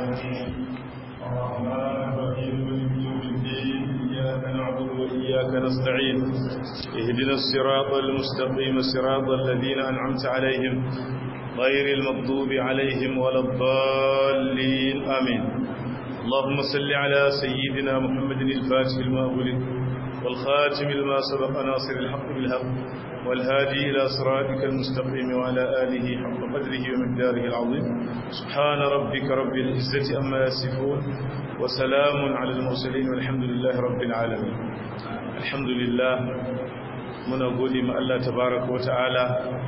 العالمين الرحمن الرحيم مالك يوم الدين إياك نعبد وإياك نستعين اهدنا الصراط المستقيم صراط الذين أنعمت عليهم غير المغضوب عليهم ولا الضالين آمين اللهم صل على سيدنا محمد الفاتح لما أغلق والخاتم لما سبق ناصر الحق بالحق والهادي إلى صراطك المستقيم وعلى آله حق قدره ومقداره العظيم سبحان ربك رب العزة أما يصفون وسلام على المرسلين والحمد لله رب العالمين الحمد لله من أقول ما الله تبارك وتعالى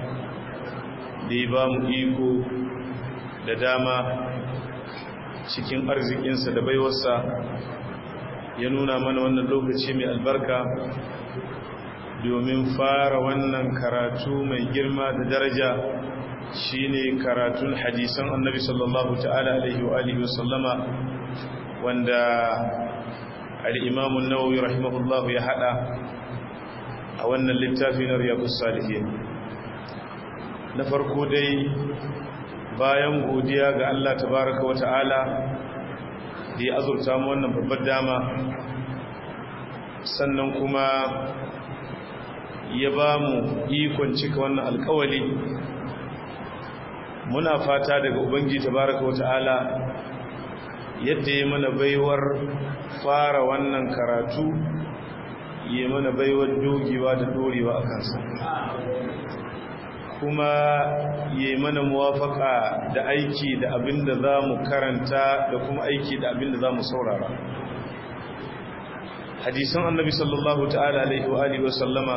ديبام إيكو لداما cikin arzikinsa da baiwarsa ya nuna mana wannan lokaci mai albarka domin fara wannan karatu mai girma da daraja shine karatun hadisan annabi sallallahu ta'ala alaihi wa alihi wasallama wanda al-imam an-nawawi rahimahullah ya hada a wannan littafi na riyadus salihin na farko dai bayan godiya ga Allah tabaraka wa ta'ala da ya azurta mu wannan babbar dama sannan kuma ya ba mu ikon cika wannan alkawali muna fata daga ubangi tabaraka wa ta'ala yadda ya mana baiwar fara wannan karatu ya mana baiwar dogewa da dorewa a kansa kuma ya mana muwafaka da aiki da abin da za mu karanta da kuma aiki da abin da za mu saurara hadisan annabi sallallahu ta'ala alaihi wa alihi wa sallama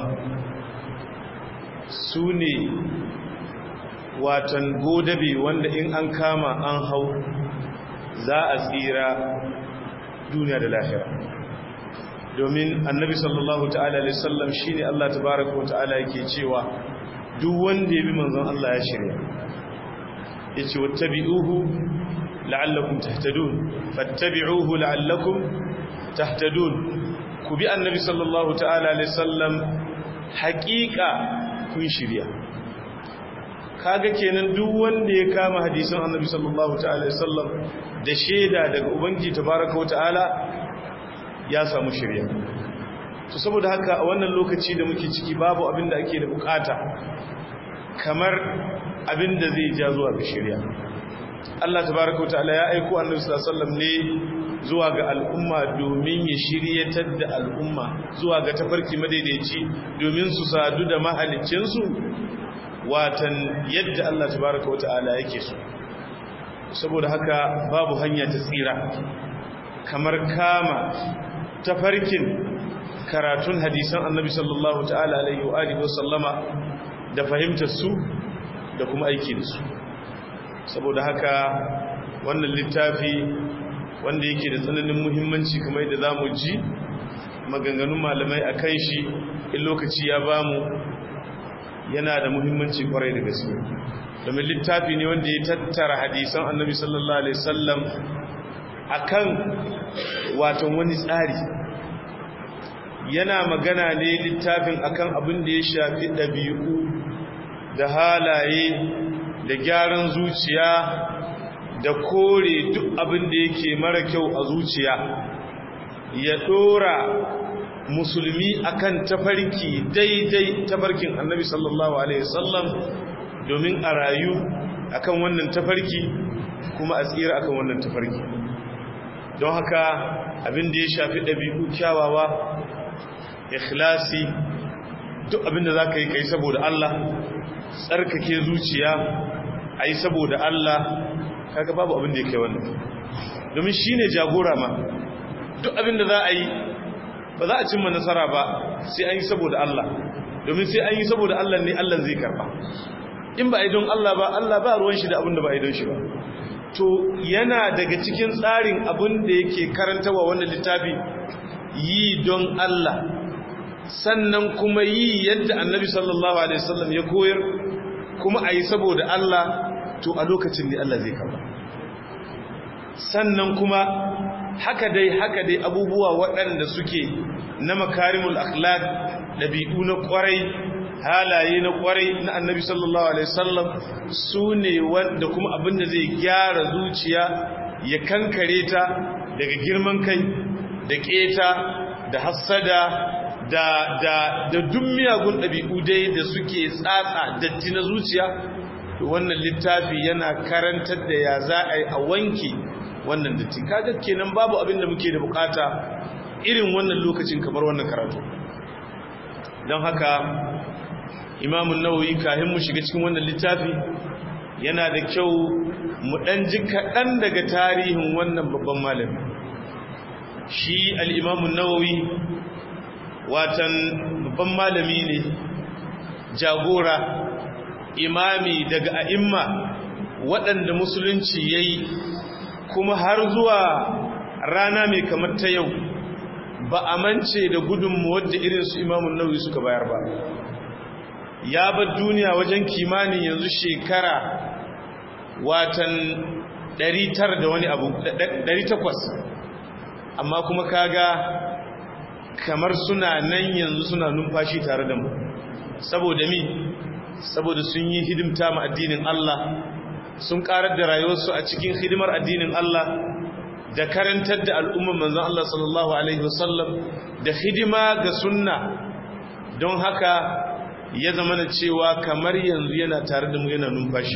su ne watan godabe wanda in an kama an hau za a tsira duniya da lahira domin annabi sallallahu ta'ala alaihi sallam shine Allah tabaraka wa ta'ala yake cewa duk wanda ya bi manzon Allah ya shirya yace wattabi'uhu la'allakum tahtadun fattabi'uhu la'allakum tahtadun ku bi annabi sallallahu ta'ala alaihi sallam haƙiƙa kun shirya kaga kenan duk wanda ya kama hadisin annabi sallallahu ta'ala alaihi sallam da shaida daga ubangi tabaraka wa ta'ala ya samu shirya to saboda haka a wannan lokaci da muke ciki babu abin da ake da bukata kamar abin da zai ja zuwa ga shirya Allah tabaraka wa ta'ala ya aiko annabi sallallahu alaihi wasallam ne zuwa ga al'umma domin ya shiryatar da al'umma zuwa ga tafarki madaidaici domin su sadu da mahalicinsu watan yadda Allah tabaraka wa ta'ala yake so saboda haka babu hanya ta tsira kamar kama tafarkin karatun hadisan annabi sallallahu ta'ala alaihi wa alihi wasallama da fahimtar su da kuma aiki da su saboda haka wannan littafi wanda yake da tsananin muhimmanci kamar yadda zamu ji maganganun malamai akan shi in lokaci ya bamu yana da muhimmanci kwarai da gaske domin littafi ne wanda ya tattara hadisan annabi sallallahu alaihi wasallam akan watan wani tsari yana magana ne littafin akan abin da ya shafi ɗabi'u da halaye da gyaran zuciya da kore duk abin da yake mara kyau a zuciya ya ɗora musulmi akan tafarki daidai tafarkin annabi sallallahu alaihi wasallam domin a rayu akan wannan tafarki kuma a tsira akan wannan tafarki don haka abin da ya shafi ɗabi'u kyawawa ikhlasi duk abin da za ka yi kai saboda Allah tsarkake zuciya a yi saboda Allah kaga babu abin da ya kai wannan domin shi ne jagora ma duk abin da za a yi ba za a cimma nasara ba sai an yi saboda Allah domin sai an yi saboda Allah ne Allah zai karba in ba a yi don Allah ba Allah ba ruwan shi da abin da ba a yi don shi ba to yana daga cikin tsarin abin da yake karantawa wannan littafi yi don Allah sannan kuma yi yadda annabi sallallahu alaihi wasallam ya koyar kuma a yi saboda Allah to a lokacin ne Allah zai karba sannan kuma haka dai haka dai abubuwa waɗanda suke na makarimul akhlaq dabi'u na kwarai halaye na kwarai na annabi sallallahu alaihi wasallam su ne wanda kuma abinda zai gyara zuciya ya kankare ta daga girman kai da keta da hassada da da da duk miyagun ɗabi'u dai da suke tsatsa datti na zuciya to wannan littafi yana karantar da ya za a yi a wanke wannan datti kaga kenan babu abin da muke da bukata irin wannan lokacin kamar wannan karatu don haka imamun nawawi kahin mu shiga cikin wannan littafi yana da kyau mu ɗan ji kaɗan daga tarihin wannan babban malami shi al'imamun nawawi watan babban malami ne jagora imami daga a'imma waɗanda musulunci ya yi kuma har zuwa rana mai kamar ta yau ba a mance da gudunmu wadda irinsu imamun nawawi suka bayar ba ya bar duniya wajen kimanin yanzu shekara watan 900 da wani abu 800 amma kuma kaga kamar suna nan yanzu suna numfashi tare da mu saboda mi saboda sun yi hidimta ma addinin Allah sun karar da rayuwarsu a cikin hidimar addinin Allah da karantar da al'umman manzon Allah sallallahu alaihi wasallam da hidima ga sunna don haka ya zama na cewa kamar yanzu yana tare da mu yana numfashi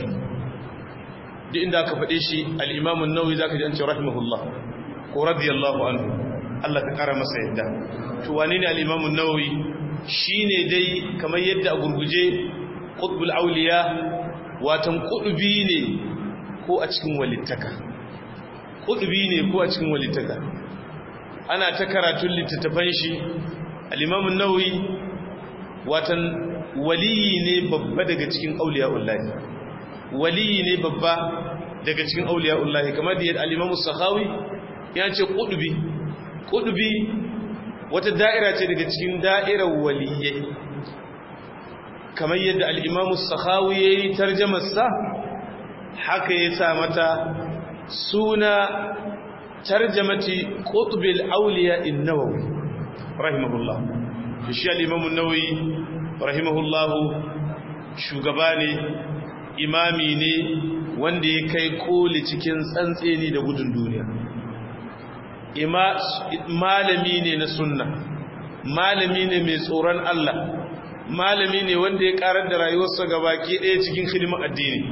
duk inda aka faɗe shi al'imamun nauyi za ka jance rahimahullah ko radiyallahu anhu Allah ka ƙara masa yadda to wane ne al'imamun nauyi shi ne dai kamar yadda a gurguje ƙudbul auliya watan ƙudubi ne ko a cikin walittaka ƙudubi ne ko a cikin walittaka ana ta karatun littattafan shi al'imamun nauyi watan waliyi ne babba daga cikin auliya'ullahi waliyi ne babba daga cikin auliya'ullahi kamar da yadda al-imamu sakhawi ya ce qudubi qudubi wata da'ira ce daga cikin da'irar waliyai kamar yadda al-imamu sakhawi yayi tarjumar sa haka ya sa mata suna tarjamati qutbil awliya an-nawawi rahimahullah shi al-imamu an-nawawi rahimahullahu shugaba ne imami ne wanda ya kai koli cikin tsantseni da gudun duniya malami ne na sunna malami ne mai tsoron Allah malami ne wanda ya karar da rayuwarsa gabaki ɗaya cikin hidimar addini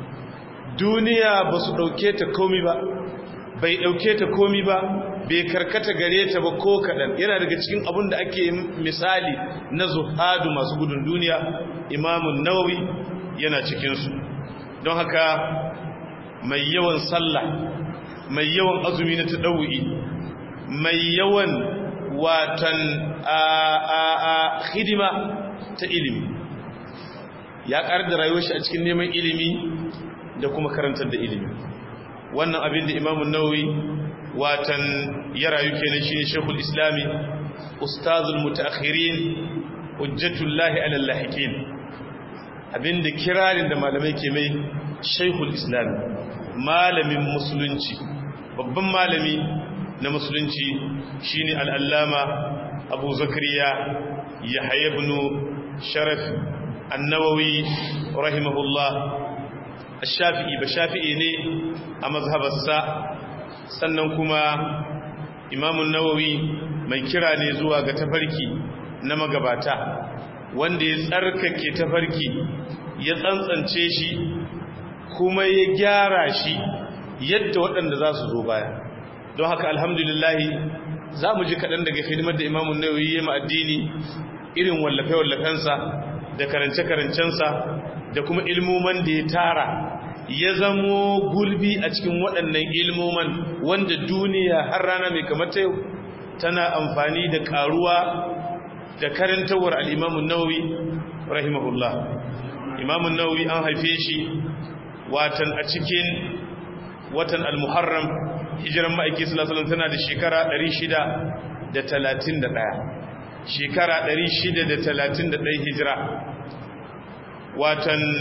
duniya ba su ɗauke ta komi ba bai ɗauke ta komi ba bai karkata gare ta ba ko kaɗan yana daga cikin abin da ake misali na zuhadu masu gudun duniya imamun nawawi yana cikinsu don haka mai yawan sallah mai yawan azumi na taɗaui mai yawan watan a hidima ta ilimi ya ƙar da rayuwar shi a cikin neman ilimi da kuma karantar da ilimi wannan abin da imamun nawawi watan ya rayu kenan shine shekul islami ustazul mutaakhirin hujjatullahi alal lahiqin abinda kirarin da malamai ke mai shekul islami malamin musulunci babban malami na musulunci shine al'allama abu zakariya yahya ibn sharaf an-nawawi rahimahullah ash-shafi'i ba shafi'i ne a mazhabarsa sannan kuma imamun nawawi mai kira ne zuwa ga tafarki na magabata wanda ya tsarkake tafarki ya tsantsance shi kuma ya gyara shi yadda waɗanda za su zo baya don haka alhamdulillahi za mu ji kaɗan daga hidimar da imamun nawawi ya addini irin wallafe-wallafensa da karance-karancensa da kuma ilmoman da ya tara ya zamo gulbi a cikin waɗannan ilmoman wanda duniya har rana mai kamar ta yau tana amfani da ƙaruwa da karantawar al'imamun nawawi rahimahullah imamun nawawi an haife shi watan a cikin watan al-muharram hijiran ma'aiki salasalam tana da shekara 631 shekara 631 hijira watan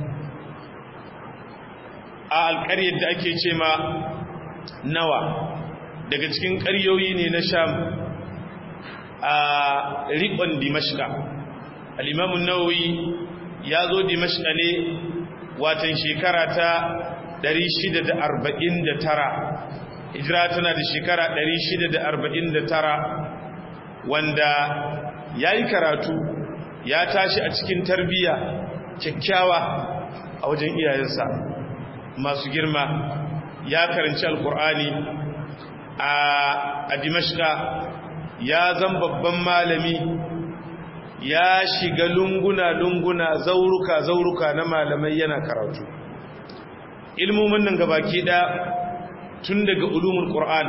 a alƙaryar da ake ce ma nawa daga cikin ƙaryoyi ne na sham a riƙon dimashka al'imamun nawawi ya zo dimashka ne watan shekara ta 649 hijira tana da shekara 649 wanda ya yi karatu ya tashi a cikin tarbiyya kyakkyawa a wajen iyayensa masu girma ya karanci alkur'ani a dimashka ya zan babban malami ya shiga lunguna-lunguna zauruka-zauruka na malamai yana karatu ilmomin nan gabaki da tun daga ulumin ƙur'an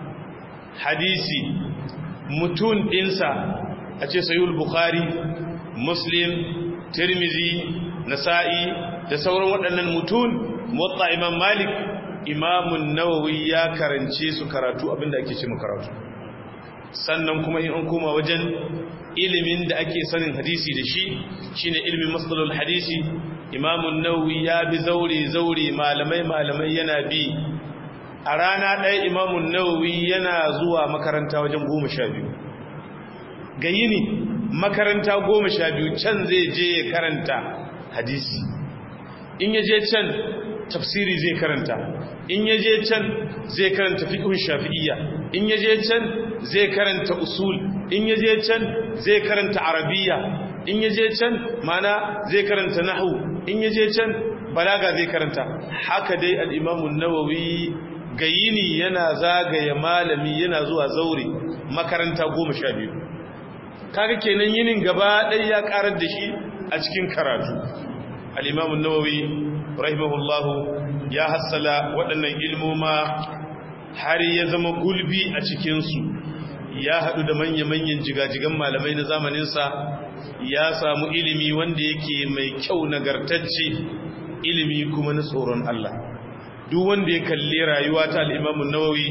hadisi mutum ɗinsa a ce sayul bukhari muslim tirmizi nasa'i da sauran waɗannan mutum motsa imam malik imamun nawawi ya karance su karatu abinda ake ce karatu sannan kuma in an koma wajen ilimin da ake sanin hadisi da shi shine ilimin masalul hadisi imamun nawawi ya bi zaure zaure malamai malamai yana bi a rana ɗaya imamun nawawi yana zuwa makaranta wajen goma sha biyu ga yini makaranta goma sha biyu can zai je ya karanta hadisi in ya je can tafsiri zai karanta in ya je can zai karanta fiqhun shafi'iyya in ya je can zai karanta usul in ya je can zai karanta arabiyya in ya je can mana zai karanta nahwu in ya je can balaga zai karanta haka dai al-imam an-nawawi gayini yana zagaya malami yana zuwa zaure makaranta 12 kaga kenan yinin gaba ɗaya ya karar da shi a cikin karatu al-imam an-nawawi rahimahullahu ya hassala waɗannan ilmoma har ya zama gulbi a cikinsu ya haɗu da manya-manyan jigajigan malamai na zamaninsa ya samu ilimi wanda yake mai kyau nagartacce ilimi kuma na tsoron Allah duk wanda ya kalli rayuwa ta al'imamun nawawi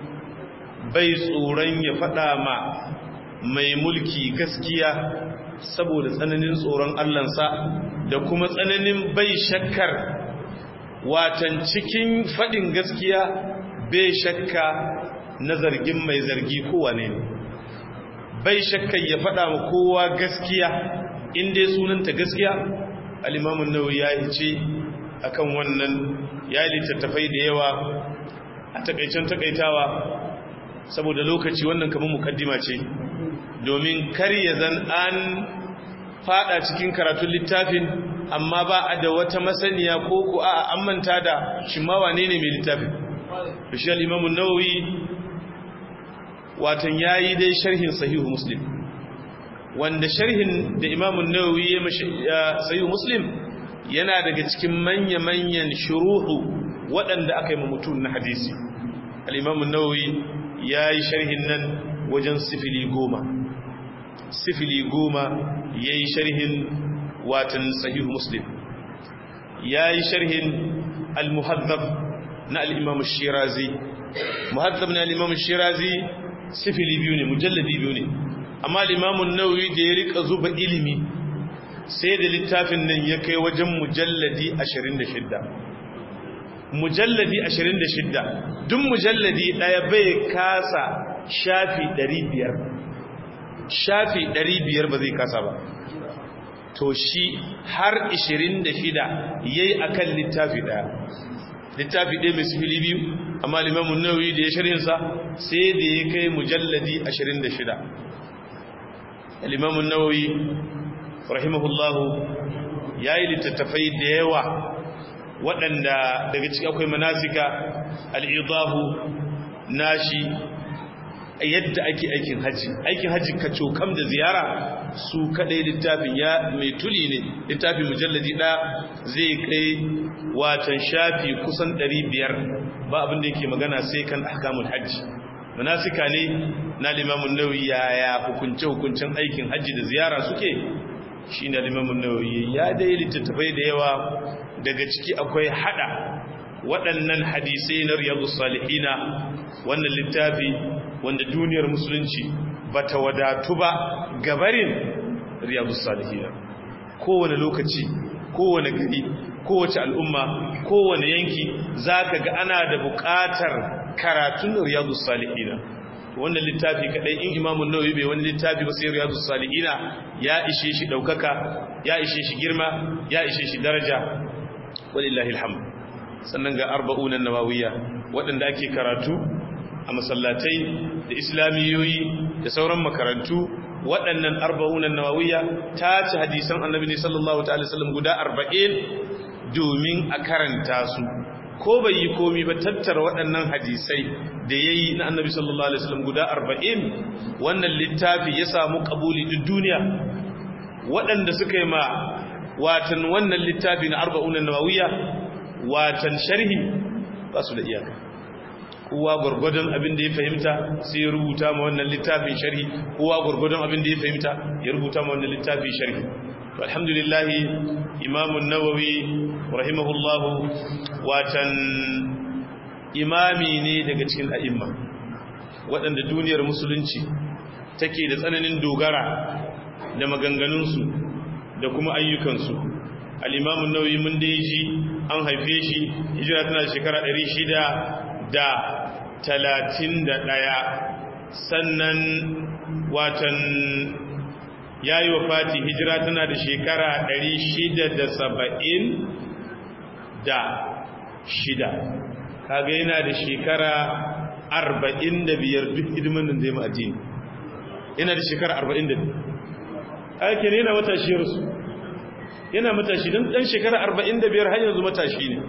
bai tsoron ya faɗa ma mai mulki gaskiya saboda tsananin tsoron Allahnsa da kuma tsananin bai shakkar watan cikin faɗin gaskiya bai shakka na zargin mai zargi kowane ne bai shakka ya faɗa ma kowa gaskiya inda sunanta gaskiya alimamun nawawi ya yi ce akan wannan ya littattafai da yawa a takaicen takaitawa saboda lokaci wannan kamar mukaddima ce domin kar ya zan an fada cikin karatun littafin amma ba a da wata masaniya ko ku a an manta da shi ma wane ne mai littafin shi al-imam an-nawawi watan yayi dai sharhin sahihu muslim wanda sharhin da imam an-nawawi ya mashi sahihu muslim yana daga cikin manya-manyan shuruhu waɗanda aka yi ma mutum na hadisi al-imam an-nawawi yayi sharhin nan wajen sifili goma sifili goma yayi sharhin watan sahihu muslim ya yi sharhin al-muhaddab na al-imam shirazi muhaddab na al-imam shirazi sifili biyu ne mujalladi biyu ne amma al-imam nawawi da ya rika zuba ilimi sai da littafin nan ya kai wajen mujalladi 26 mujalladi 26 duk mujalladi daya bai kasa shafi 500 shafi 500 ba zai kasa ba to shi har 26 yayi akan littafi daya littafi ɗaya mai sifili biyu amma limamun nawawi da ya shirinsa sai da ya kai mujalladi 26 limamun nawawi rahimahullahu ya yi littattafai da yawa waɗanda daga ciki akwai manasika al'idahu nashi yadda ake aikin haji aikin haji ka cokam da ziyara su kadai littafin ya mai tuli ne littafin mujalladi ɗaya zai kai watan shafi kusan 500 ba abin da yake magana sai kan ahkamul hajji manasika ne na limamun nawawi yaya hukunce hukuncen aikin haji da ziyara suke shi ne limamun nawawi ya dai littattafai da yawa daga ciki akwai hada waɗannan hadisai na riyadu salihina wannan littafi wanda duniyar musulunci ba ta wadatu ba gabarin riyadu salihina kowane lokaci kowane gari kowace al'umma kowane yanki za ka ga ana da buƙatar karatun riyadu salihina wannan littafi kadai in imamun nawawi bai wani littafi ba sai riyadu salihina ya ishe shi daukaka ya ishe shi girma ya ishe shi daraja walillahi alhamd sannan ga arba'unan nawawiya waɗanda ake karatu a masallatai da islamiyoyi da sauran makarantu waɗannan arba'unan nawawiya ta ci hadisan annabi ne sallallahu ta'ala sallam guda arba'in domin a karanta su ko bai yi komi ba tattara waɗannan hadisai da ya yi na annabi sallallahu alaihi wasallam guda arba'in wannan littafi ya samu ƙabuli duk duniya waɗanda suka yi ma watan wannan littafi na arba'unan nawawiya watan sharhi ba su da iyaka kowa gwargwadon abin da ya fahimta sai ya rubuta ma wannan littafin sharhi kowa gwargwadon abin da ya fahimta ya rubuta ma wannan littafin sharhi to alhamdulillah imam an-nawawi rahimahullahu watan imami ne daga cikin a'imma waɗanda duniyar musulunci take da tsananin dogara da maganganunsu da kuma ayyukansu al-imam an-nawawi mun da ji an haife shi hijira tana da shekara 600 da talatin da ɗaya sannan watan ya yi wa fati hijira tana da shekara ɗari shida da saba'in da shida kaga yana da shekara arba'in da biyar duk hidimin da zai ma'ajini yana da shekara arba'in da biyar ake ne yana matashi rasu yana matashi don ɗan shekara arba'in da biyar har yanzu matashi ne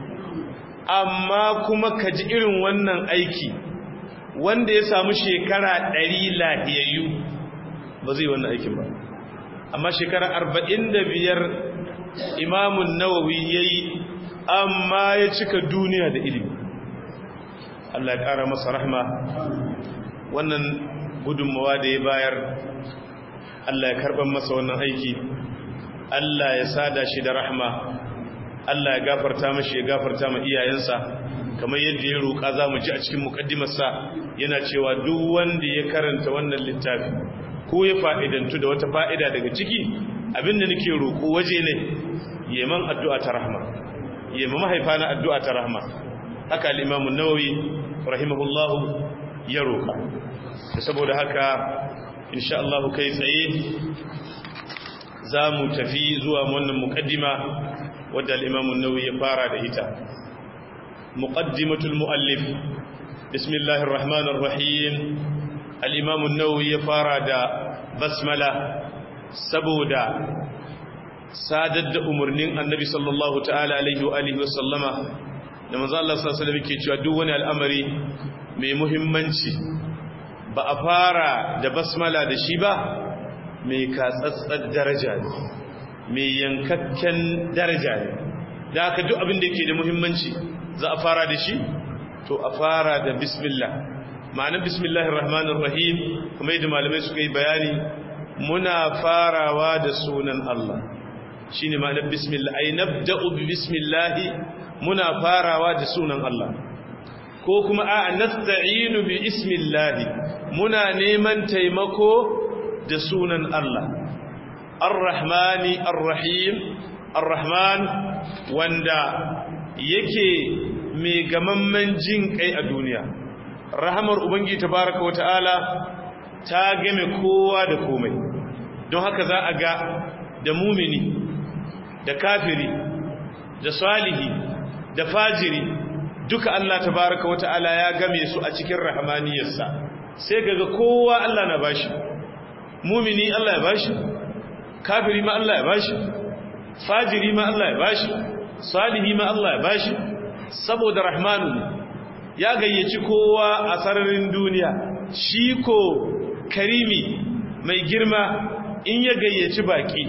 amma kuma ka ji irin wannan aiki wanda ya samu shekara ɗari lahiyayyu ba zai wannan aikin ba amma shekara arba'in da biyar imamun nawawi ya yi amma ya cika duniya da ilimi Allah ya ƙara masa rahma wannan gudunmawa da ya bayar Allah ya karɓar masa wannan aiki Allah ya sada shi da rahma Allah ya gafarta mashi ya gafarta ma iyayensa kamar yadda ya roƙa za mu ji a cikin muƙaddimarsa yana cewa duk wanda ya karanta wannan littafi ko ya fa'idantu da wata fa'ida daga ciki abinda nake roƙo waje ne yeman addu'a ta rahma yema mahaifa na addu'a ta rahma haka al-Imam an-Nawawi rahimahullahu ya roƙa saboda haka insha Allah kai tsaye za mu tafi zuwa wannan muƙaddima wadda al'imamun nauyi ya fara da ita muƙaddimatul mu'allif bismillahir rahmanir rahim al'imamun nauyi ya fara da basmala saboda sadar da umarnin annabi sallallahu ta'ala alaihi wa alihi wasallama da maza Allah sallallahu ke cewa duk wani al'amari mai muhimmanci ba a fara da basmala da shi ba mai katsatsar daraja ne mai yankakken daraja ne da aka duk abin da yake da muhimmanci za a fara da shi to a fara da bismillah ma'anar bismillahir rahmanir rahim kuma yadda malamai suka yi bayani muna farawa da sunan Allah shine ma'anar bismillah ay nabda'u bi bismillah muna farawa da sunan Allah ko kuma a nasta'inu bi ismillah muna neman taimako da sunan Allah Ar-Rahmani Ar-Rahim Ar-Rahman wanda yake mai gamamman jin kai a duniya rahamar ubangi tabaraka wata'ala ta game kowa da komai don haka za a ga da mumini da kafiri da salihi da fajiri duka Allah tabaraka wata'ala ya game su a cikin rahmaniyarsa sai kaga kowa Allah na bashi mumini Allah ya bashi kafiri ma Allah ya bashi fajiri ma Allah ya bashi salihi ma Allah ya bashi saboda rahmanu ne ya gayyaci kowa a sararin duniya shi ko karimi mai girma in ya gayyaci baki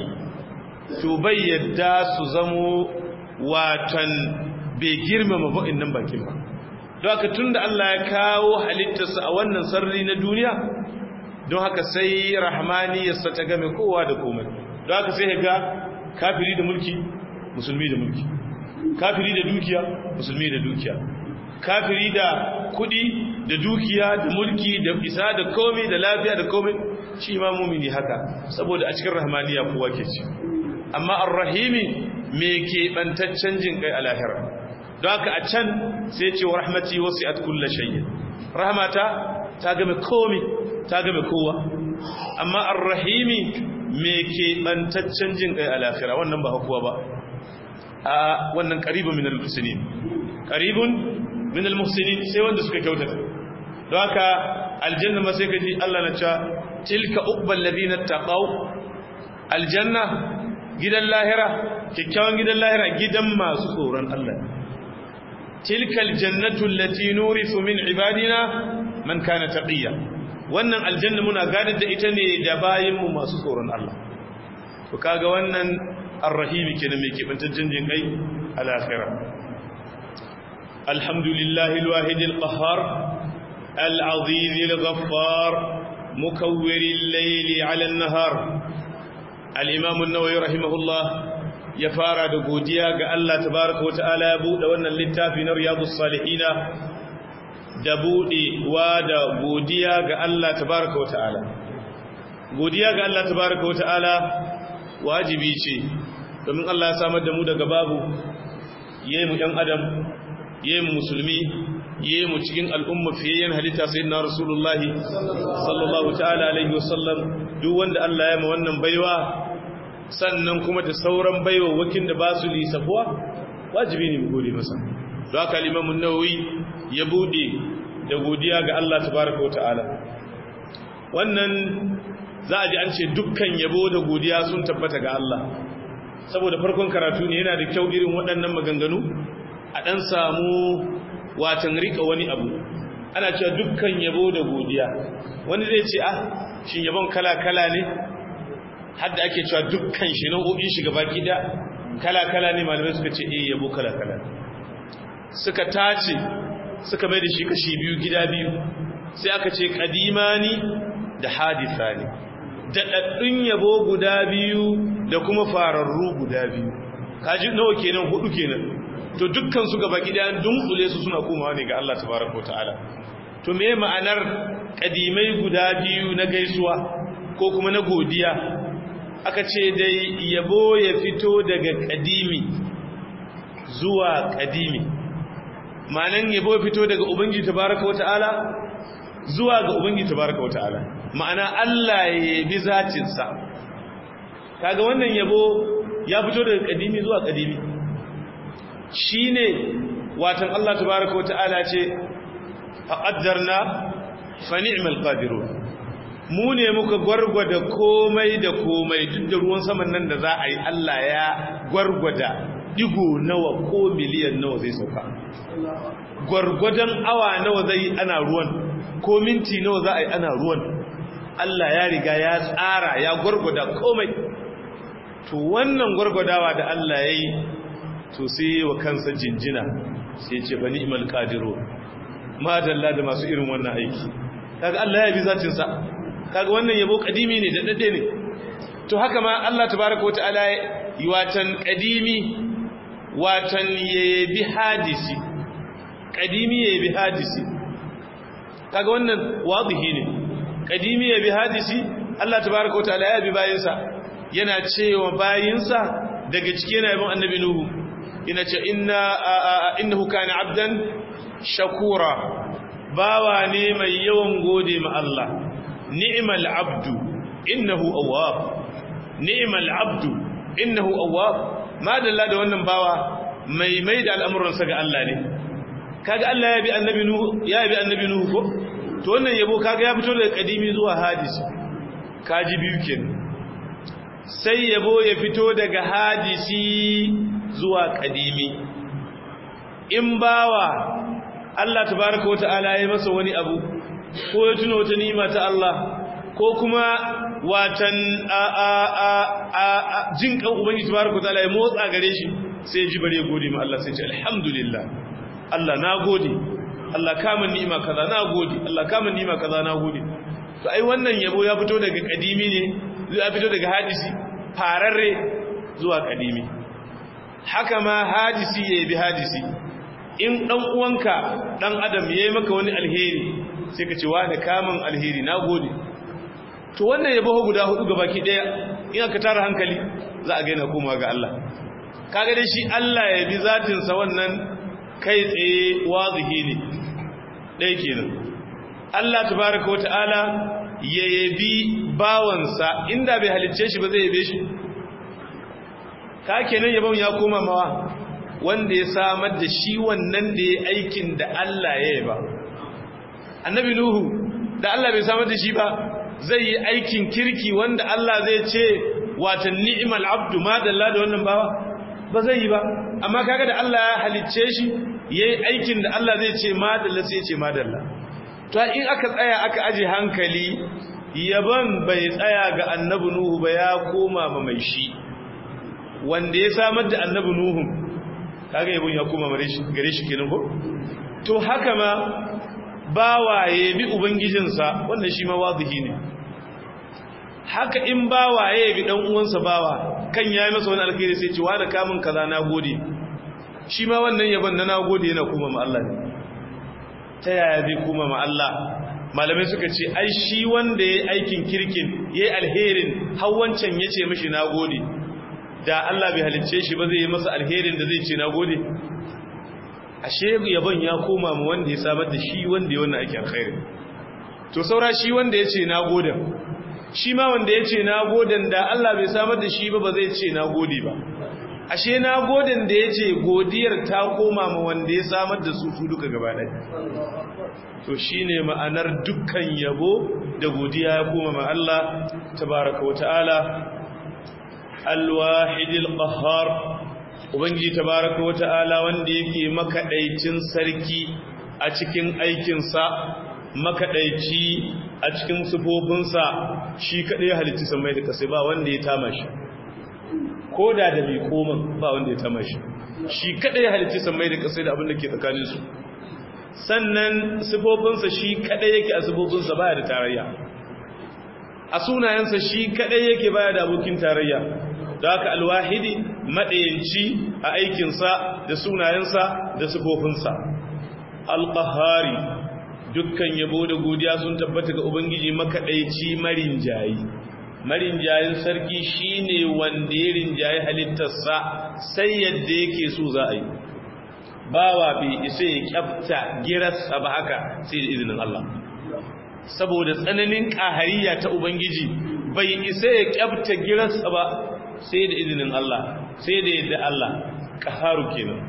to bai yadda su zamo watan bai girmama ba'innan bakin ba don haka tunda Allah ya kawo halittarsa a wannan sarri na duniya don haka sai rahmaniyarsa ta game kowa da komai don haka sai ga kafiri da mulki musulmi da mulki kafiri da dukiya musulmi da dukiya kafiri da kudi da dukiya da mulki da isa da komai da lafiya da komai shi ma mumini haka saboda a cikin rahmaniya kowa ke ci amma ar-rahimi me ke bantaccen jin kai a lahira don haka a can sai ce wa rahmati wasi'at kulli shay'in rahmata ta game komai ta game kowa amma ar-rahimi me ke bantaccen jin kai a lahira wannan ba kowa ba a wannan qaribu min al-muslimin qaribun min almuhsinin sai wanda suka kyautata don haka aljanna ma sai kaji Allah na cewa tilka uqbal ladina taqaw aljanna gidan lahira kikkiawan gidan lahira gidan masu tsoron Allah tilka aljannatu allati nurithu min ibadina man kana taqiya wannan aljanna muna gadar da ita ne da bayin mu masu tsoron Allah to kaga wannan arrahimi kenan mai kibantaccen jin kai al-akhirah alhamdulillahi alwahid alqahhar العظيم الغفار مكور الليل على النهار الإمام النووي رحمه الله يفارى دقوديا قال الله تبارك وتعالى يبود وانا اللتافي رياض الصالحين دبودي وادا قوديا قال الله تبارك وتعالى قوديا قال الله تبارك وتعالى واجبي شيء domin Allah ya samar da mu daga babu yayin mu ɗan adam yayin musulmi yi mu cikin al'umma fiye halitta sai na rasulullahi sallallahu ta'ala alaihi wasallam duk wanda Allah ya ma wannan baiwa sannan kuma da sauran baiwa wakin da ba su lisafuwa wajibi ne mu gode masa don haka limamun nawawi ya bude da godiya ga Allah tabaraka wa ta'ala wannan za a ji an ce dukkan yabo da godiya sun tabbata ga Allah saboda farkon karatu ne yana da kyau irin waɗannan maganganu a ɗan samu watan rika wani abu ana cewa dukkan yabo da godiya wani zai ce ah shin yabon kala-kala ne hadda ake cewa dukkan shi nau'o'in shi gaba gida kala-kala ne malamai suka ce eh yabo kala-kala suka tace suka mai da shi kashi biyu gida biyu sai aka ce kadimani da hadithani da daddun yabo guda biyu da kuma fararru guda biyu kaji nawa kenan hudu kenan to dukkan su gaba gidan dunkule su suna komawa ne ga Allah tabaraka wataala to me ma'anar kadimai guda biyu na gaisuwa ko kuma na godiya aka ce dai yabo ya fito daga kadimi zuwa kadimi ma'anan yabo ya fito daga ubangiji tabaraka wataala zuwa ga ubangiji tabaraka wataala ma'ana Allah ya yabi zatin sa kaga wannan yabo ya fito daga kadimi zuwa kadimi shi ne watan Allah tabaraka wata'ala ce faƙaddarna fani'mal qadiru mu ne muka gwargwada komai da komai duk da ruwan saman nan da za a yi Allah ya gwargwada digo nawa ko miliyan nawa zai sauka gwargwadon awa nawa zai yi ana ruwan ko minti nawa za a yi ana ruwan Allah ya riga ya tsara ya gwargwada komai to wannan gwargwadawa da Allah ya yi to sai wa kansa jinjina sai ce bani imal qadiru madalla da masu irin wannan aiki kaga Allah ya bi zatin sa kaga wannan yabo kadimi ne da dade ne to haka ma Allah tabaaraka wataala yi watan kadimi watan yabi hadisi kadimi yabi hadisi kaga wannan wadihi ne kadimi yabi hadisi Allah tabaaraka wataala ya bi bayinsa yana cewa bayinsa daga cikin yabon annabi nuhu ina ce innahu kana abdan shakura bawa ne mai yawan gode ma Allah ni'mal abdu innahu awwab ni'mal abdu innahu awwab madalla da wannan bawa mai mai da al'amuransa ga Allah ne kaga Allah ya bi annabi nuhu ya bi annabi nuhu ko to wannan yabo kaga ya fito daga kadimi zuwa hadisi kaji biyu kenan sai yabo ya fito daga hadisi zuwa kadimi in bawa Allah tabaraka wa ta'ala ya masa wani abu ko ya tuna wata ni'ima ta Allah ko kuma watan a a a a jin kan ubangiji tabaraka wa ta'ala ya motsa gare shi sai ya ji bare gode ma Allah sai ya ce alhamdulillah Allah na gode Allah kama ni'ima kaza na gode Allah kama ni'ima kaza na gode to ai wannan yabo ya fito daga kadimi ne ya fito daga hadisi fararre zuwa kadimi haka ma hadisi ya bi hadisi in dan uwanka dan adam yayi maka wani alheri sai ka ce wa da kamun alheri nagode to wannan yabo guda hudu gabaki daya in aka tara hankali za a ga yana komawa ga Allah kaga dai shi Allah ya bi zatin sa wannan kai tsaye wazihi ne dai kenan Allah tabaaraka wa ta'ala ya yabi bawansa inda bai halicce shi ba zai yabe shi ka kenan yabon ya koma mawa wanda ya samar da shi wannan da ya aikin da Allah ya yi ba annabi nuhu da Allah bai samar da shi ba zai yi aikin kirki wanda Allah zai ce wata ni'mal abdu ma dalla da wannan bawa ba zai yi ba amma kaga da Allah ya halicce shi yayi aikin da Allah zai ce ma dalla sai ce ma dalla to in aka tsaya aka aje hankali yaban bai tsaya ga annabi nuhu ba ya koma ma mai shi wanda ya samar da annabi nuhu kaga yabon ya koma gare shi kenan ko to haka ma bawaye bi ubangijinsa wannan shi ma wazihi ne haka in bawaye bi dan uwansa bawa kan yayi masa wani alkhairi sai ce wa da kamun kaza na gode shi ma wannan yabon na nagode yana kuma ma Allah ne ta yaya zai kuma ma Allah malamai suka ce ai shi wanda yayi aikin kirkin yayi alherin har wancan yace mishi nagode da Allah bai halicce shi ba zai yi masa alherin da zai ce nagode ashe yabon ya koma mu wanda ya samar da shi wanda ya wannan ake alkhairi to saura shi wanda ya ce nagode shi ma wanda ya ce nagoden da Allah bai samar da shi ba ba zai ce nagode ba ashe nagoden da ya ce godiyar ta koma ma wanda ya samar da su su duka gaba ɗaya to shine ma'anar dukkan yabo da godiya ya koma ma Allah tabaraka wa ta'ala alwahidil qahhar ubangiji tabaraka wata'ala wanda yake makaɗaicin sarki a cikin aikinsa makaɗaici a cikin sufofinsa shi kadai ya halitta samai da kasai ba wanda ya tama shi koda da bi koman ba wanda ya tama shi shi kadai ya halitta samai da kasai da abin da ke tsakanin su sannan sufofinsa shi kadai yake a sufofinsa baya da tarayya a sunayensa shi kadai yake baya da abokin tarayya da haka alwahidi maɗayanci a aikinsa da sunayensa da sifofinsa alƙahari dukkan yabo da godiya sun tabbata ga ubangiji makaɗaici marinjayi marinjayin sarki shine wanda ya rinjayi halittarsa sai yadda yake so za a yi bawa bai isa ya kyafta girarsa ba haka sai da izinin Allah saboda tsananin ƙahariya ta ubangiji bai isa ya kyafta girarsa ba sai da izinin Allah sai da yadda Allah ƙaharu kenan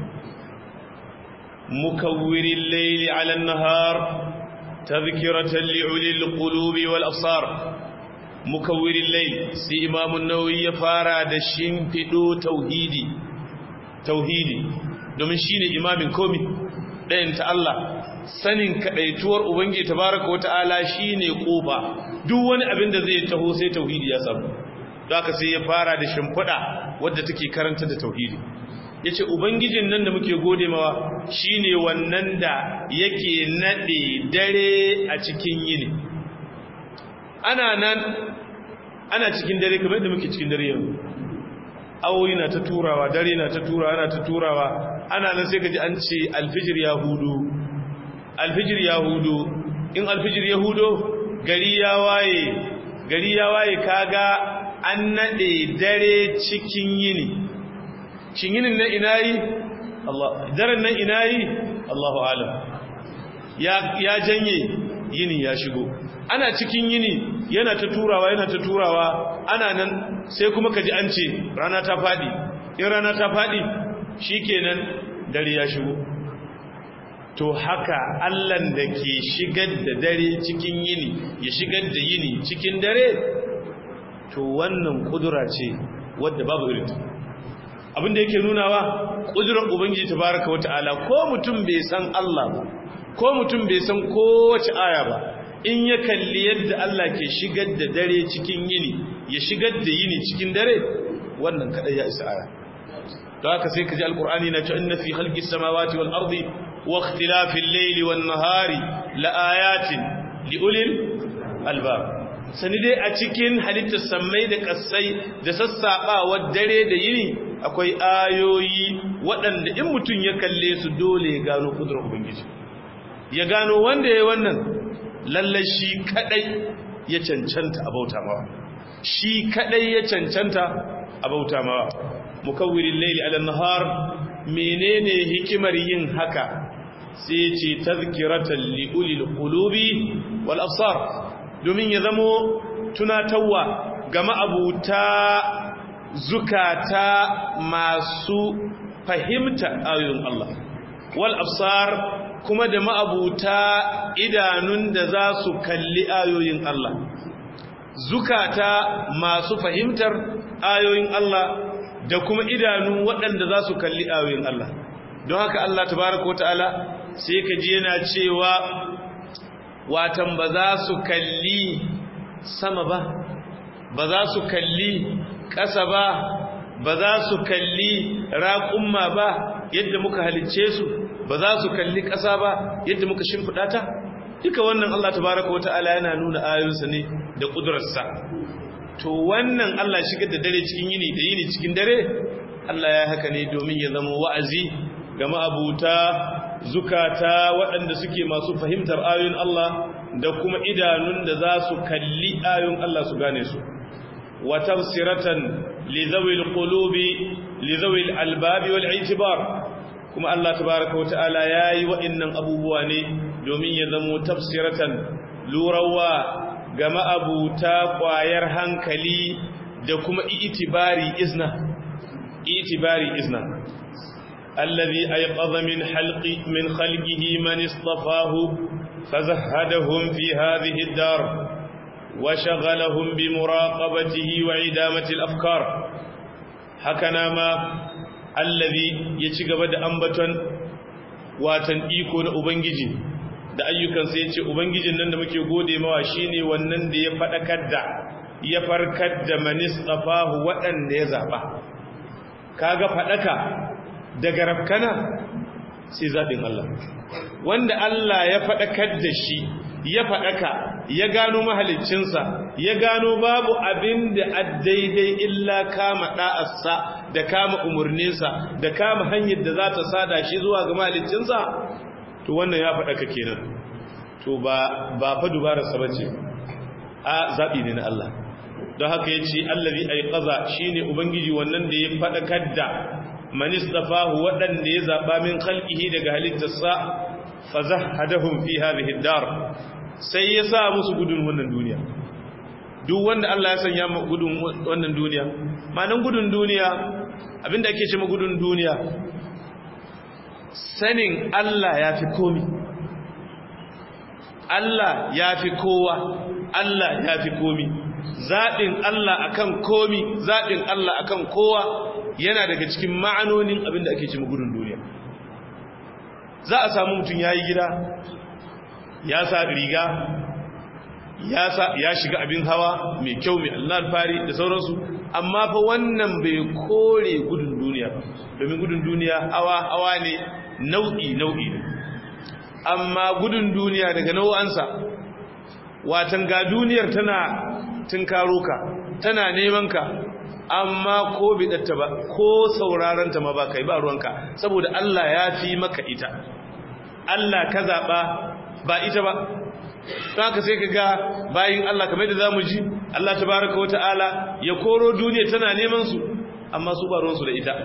mukawwirin laili ala nahar tazkiratan li'ulil qulubi wal absar mukawwirin laili sai imamun nawawi ya fara da shimfido tauhidi tauhidi domin shine imamin komi ɗayan ta Allah sanin kadaituwar ubangiji tabaraka wata'ala shine kofa duk wani abin da zai taho sai tauhidi ya samu da aka sai ya fara da shimfiɗa wadda take karanta da tauhidi ya ce ubangijin nan da muke gode mawa shi ne wannan da yake naɗe dare a cikin yini ana nan ana cikin dare kamar da muke cikin dare yanzu awoyi na ta turawa dare na ta turawa ana ta turawa ana nan sai ka ji an ce alfijir ya hudu alfijir ya hudu in alfijir ya hudu gari ya waye gari ya waye kaga an naɗe dare cikin yini shin yinin nan ina yi Allah daren nan ina yi Allahu alam ya ya janye yini ya shigo ana cikin yini yana ta turawa yana ta turawa ana nan sai kuma kaji an ce rana ta fadi in rana ta fadi shikenan dare ya shigo to haka Allahn da ke shigar da dare cikin yini ya shigar da yini cikin dare to wannan kudura ce wadda babu irin abinda yake nunawa kudurar ubangiji tabaraka wata'ala ko mutum bai san Allah ba ko mutum bai san kowace aya ba in ya kalli yadda Allah ke shigar da dare cikin yini ya shigar da yini cikin dare wannan kadai ya isa aya to haka sai kaji alqur'ani na cewa inna fi khalqis samawati wal ardi wa ikhtilafil layli wan nahari la ayatin li ulil albab sani dai a cikin halittar sammai da kassai da sassaɓawar dare da yini akwai ayoyi waɗanda in mutum ya kalle su dole ya gano kudurar ubangiji ya gano wanda ya yi wannan lallai shi kaɗai ya cancanta a bauta mawa shi kaɗai ya cancanta a bauta mawa mukawwirin laili ala nahar menene hikimar yin haka sai ce tazkiratan li ulil qulubi wal absar domin ya zamo tunatarwa ga ma'abuta zukata masu fahimta ayoyin Allah wal absar kuma da ma'abuta idanun da za su kalli ayoyin Allah zukata masu fahimtar ayoyin Allah da kuma idanu waɗanda za su kalli ayoyin Allah don haka Allah tabaraka wata'ala sai ka ji yana cewa watan ba za su kalli sama ba ba za su kalli ƙasa ba ba za su kalli raƙumma ba yadda muka halicce su ba za su kalli ƙasa ba yadda muka shimfiɗa ta duka wannan Allah tabaraka wata'ala yana nuna ayoyinsa ne da ƙudurarsa to wannan Allah shigar da dare cikin yini da yini cikin dare Allah ya haka ne domin ya zama wa'azi ga ma'abuta zukata waɗanda suke masu fahimtar ayoyin Allah da kuma idanun da za su kalli ayoyin Allah su gane su wa tafsiratan li zawil qulubi li zawil albabi wal i'tibar kuma Allah tabaaraka wa ta'ala yayi wa'annan abubuwa ne domin ya zama tafsiratan lurawa ga ma'abuta ƙwayar hankali da kuma itibari izna itibari izna allazi ayqadha min halqi min khalqihi man istafahu fazahhadahum fi hadhihi ad-dar wa shaghalahum bi muraqabatihi wa idamati al-afkar hakana ma allazi ya ci gaba da ambaton watan iko na ubangiji da ayyukansa ya ce ubangijin nan da muke gode mawa shine wannan da ya faɗakar da ya farkar da manistafahu waɗanda ya zaɓa kaga faɗaka daga rafkana sai zaɓin Allah wanda Allah ya faɗakar da shi ya faɗaka ya gano mahaliccinsa ya gano babu abin da a daidai illa kama ɗa'arsa da kama umarninsa da kama hanyar da za ta sada shi zuwa ga mahaliccinsa to wannan ya faɗaka kenan to ba ba fa dubararsa bace a zabi ne na Allah don haka yace allazi ayqaza shine ubangiji wannan da ya faɗakar da man istafahu wadanda ya zaba min khalqihi daga halittarsa fazahadahum fi hadhihi ad-dar sai ya sa musu gudun wannan duniya duk wanda Allah ya sanya mu gudun wannan duniya manan gudun duniya abinda ake ce ma gudun duniya sanin Allah ya fi komi Allah ya fi kowa Allah ya fi komi zaɓin Allah akan komi zaɓin Allah akan kowa yana daga cikin ma'anonin abinda ake ce gudun duniya za a samu mutum ya yi gida ya sa riga ya shiga abin hawa mai kyau mai Allah alfari da sauransu amma fa wannan bai kore gudun duniya ba domin gudun duniya hawa hawa ne nau'i nau'i ne amma gudun duniya daga nau'ansa watan ga duniyar tana tunkaro ka tana neman ka amma ko bidatta ba ko sauraron ta ma ba kai ba ruwanka saboda Allah ya fi maka ita Allah ka zaba ba ita ba don haka sai ka ga bayin Allah kamar da zamu ji Allah tabaraka wa ta'ala ya koro duniya tana neman su amma su ba ruwansu da ita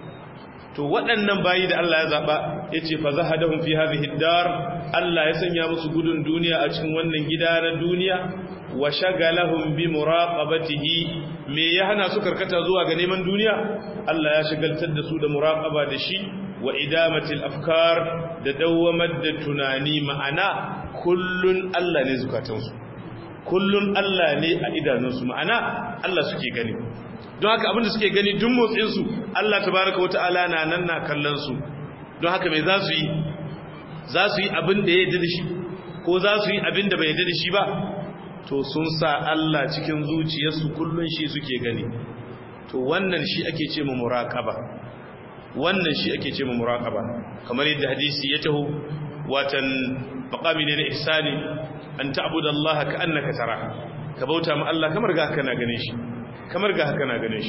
to waɗannan bayi da Allah ya zaɓa ya ce fa zahadahum fi hadhihi dar Allah ya sanya musu gudun duniya a cikin wannan gida na duniya wa shagalahum bi muraqabatihi me ya hana su karkata zuwa ga neman duniya Allah ya shagaltar da su da muraqaba da shi wa idamatil afkar da dawamar da tunani ma'ana kullun Allah ne zukatansu kullun Allah ne a idanunsu ma'ana Allah suke gani don haka abinda suke gani duk motsinsu Allah tabaraka wa ta'ala na nan na kallon su don haka mai za su yi za su yi abin da ya yarda da shi ko za su yi abin da bai yarda da shi ba to sun sa Allah cikin zuciyarsu kullun shi suke gani to wannan shi ake ce mu muraqaba wannan shi ake ce mu muraqaba kamar yadda hadisi ya taho watan maqami ne na ihsani an ta'budu Allah ka annaka tara ka bauta ma Allah kamar ga kana ganin shi kamar ga haka na ganin shi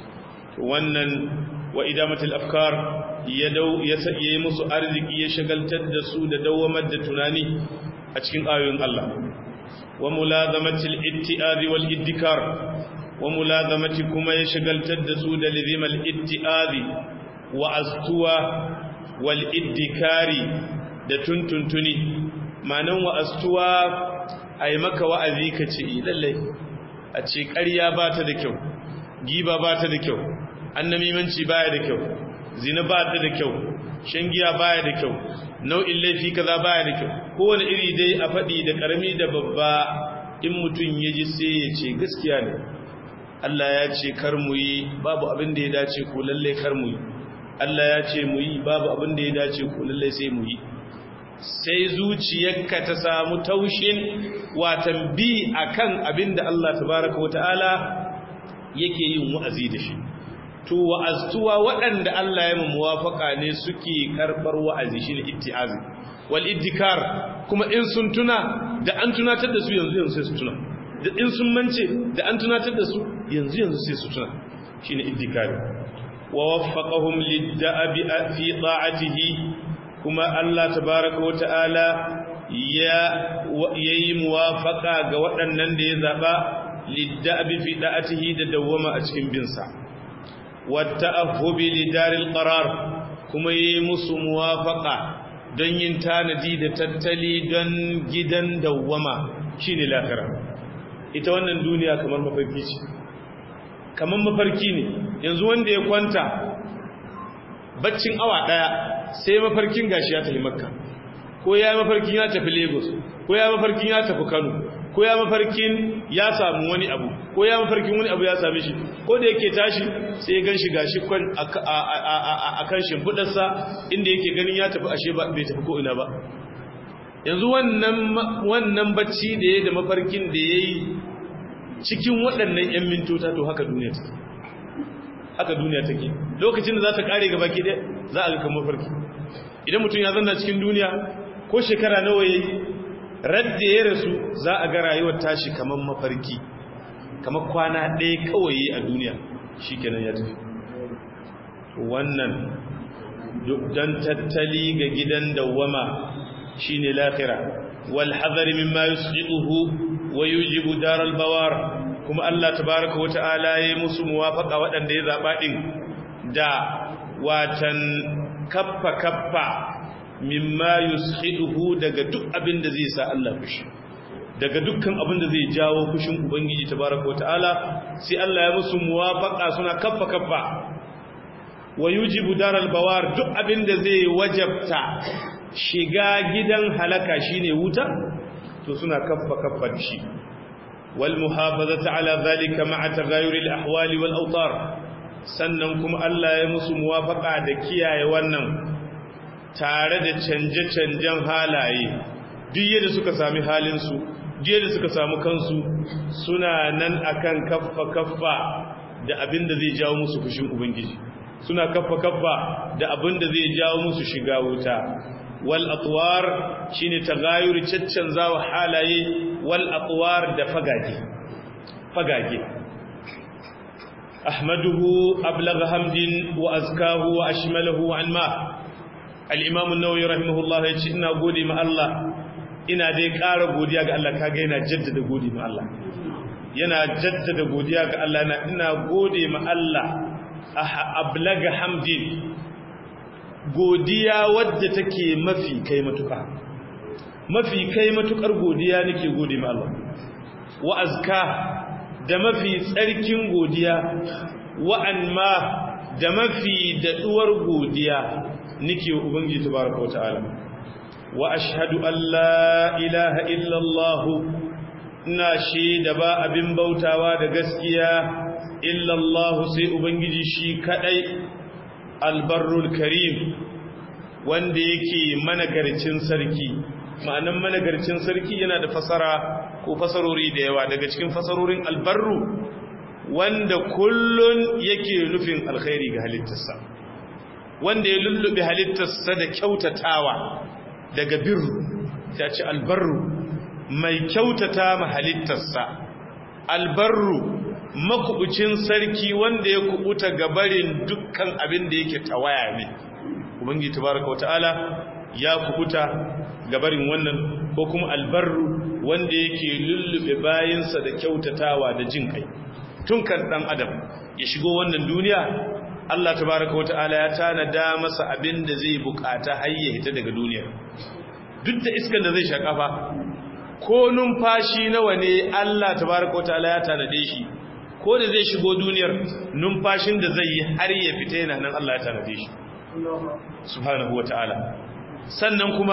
wannan wa idamatul afkar ya dau ya yi musu arziki ya shagaltar da su da dawamar da tunani a cikin ayoyin Allah wa mulazamatil itti'azi wal iddikar wa mulazamati kuma ya shagaltar da su da lizimal itti'azi wa astuwa wal iddikari da tuntuntuni manan wa astuwa ai maka wa'azi kace lallai a ce ƙarya ba ta da kyau giba ba ta da kyau annamimanci baya da kyau zina ba ta da kyau shan giya baya da kyau nau'in laifi kaza baya da kyau kowane iri dai a faɗi da ƙarami da babba in mutum ya ji sai ya ce gaskiya ne Allah ya ce kar mu yi babu abin da ya dace ko lalle kar mu yi Allah ya ce mu yi babu abin da ya dace ko lalle sai mu yi sai zuciyarka ta samu taushin watan bi akan abin da Allah tabaraka wata'ala yake yin wa'azi da shi to wa'aztuwa waɗanda Allah ya muwafaka ne suke karɓar wa'azi shine itti'azi wal iddikar kuma in sun tuna da an tunatar da su yanzu yanzu sai su tuna da in sun mance da an tunatar da su yanzu yanzu sai su tuna shine iddikari wa waffaqahum lid-da'abi fi ta'atihi kuma Allah tabaaraka wa ta'ala ya yayi muwafaqa ga waɗannan da ya zaba lid-da'abi fi da'atihi da dawama a cikin bin sa wa ta'ahhubi lidaril qarar kuma yayi musu muwafaqa don yin tanadi da tattali don gidan dawama shine lahira ita wannan duniya kamar mafarki ce kamar mafarki ne yanzu wanda ya kwanta baccin awa daya sai mafarkin gashi ya tafi makka ko ya mafarkin ya tafi lagos ko ya mafarkin ya tafi kano ko ya mafarkin ya samu wani abu ko ya mafarkin wani abu ya same shi ko da yake tashi sai ya ganshi gashi kwan a kan shimfidarsa inda yake ganin ya tafi ashe bai tafi ko ina ba yanzu wannan bacci da ya da mafarkin da ya yi cikin waɗannan 'yan mintota to haka duniya take haka duniya take lokacin da za ta ƙare gaba ke za a ga kan mafarki idan mutum ya zanna cikin duniya ko shekara nawa ya yi radda ya rasu za a ga rayuwar tashi kamar mafarki kamar kwana ɗaya kawai a duniya shi kenan ya tafi wannan don tattali ga gidan dawwama shine lahira wal hadari mimma yusjiduhu wa yujibu daral bawar kuma Allah tabaaraka wa ta'ala yayi musu muwafaqa waɗanda ya zaba din da watan kaffa kaffa mimma yusjiduhu daga duk abin da zai sa Allah fushi daga dukkan abin da zai jawo fushin ubangiji tabaaraka wa ta'ala sai Allah ya musu muwafaqa suna kaffa kaffa wa yujibu daral bawar duk abin da zai wajabta shiga gidan halaka shine wuta to suna kaffa kaffa da shi wal muhafazata ala zalika ma'a tagayyuri al ahwali wal awtar sannan kuma Allah ya musu muwafaqa da kiyaye wannan tare da canje-canjen halaye duk yadda suka sami halin su duk yadda suka samu kansu suna nan akan kaffa kaffa da abin da zai jawo musu fushin ubangiji suna kaffa kaffa da abin da zai jawo musu shiga wuta wal atwar shine tagayuri caccanzawa halaye wal atwar da fagage fagage ahmaduhu ablagha hamdin wa azkahu wa ashmalahu an ma al-imam an-nawawi rahimahullah yace ina gode ma Allah ina dai ƙara godiya ga Allah kaga yana jaddada gode ma Allah yana jaddada godiya ga Allah ina gode ma Allah ablaga hamdin godiya wadda take mafi kai matuka mafi kai matukar godiya nake gode ma Allah wa azka da mafi tsarkin godiya wa anma da mafi daduwar godiya nake wa ubangiji tabaraka wataala wa ashhadu an la ilaha illa Allah ina shaida ba abin bautawa da gaskiya illa Allah sai ubangiji shi kadai albarrul karim wanda yake managarcin sarki ma'anan managarcin sarki yana da fasara ko fasarori da yawa daga cikin fasarorin albarru wanda kullun yake nufin alkhairi ga halittarsa wanda ya lullube halittarsa da kyautatawa daga birru ta ce albarru mai kyautata ma halittarsa albarru makubucin sarki wanda ya kubuta gabarin dukkan abin da yake tawaya ne ubangi tabaraka wataala ya kubuta gabarin wannan ko kuma albarru wanda yake lullube bayinsa da kyautatawa da jin kai tun kan dan adam ya shigo wannan duniya Allah tabaraka wataala ya tanada masa abin da zai bukata har ya hita daga duniya duk da iskan da zai shakafa ko numfashi nawa ne Allah tabaraka wataala ya tanade shi ko da zai shigo duniyar numfashin da zai yi har ya fita yana nan Allah ya tanade shi subhanahu wata'ala sannan kuma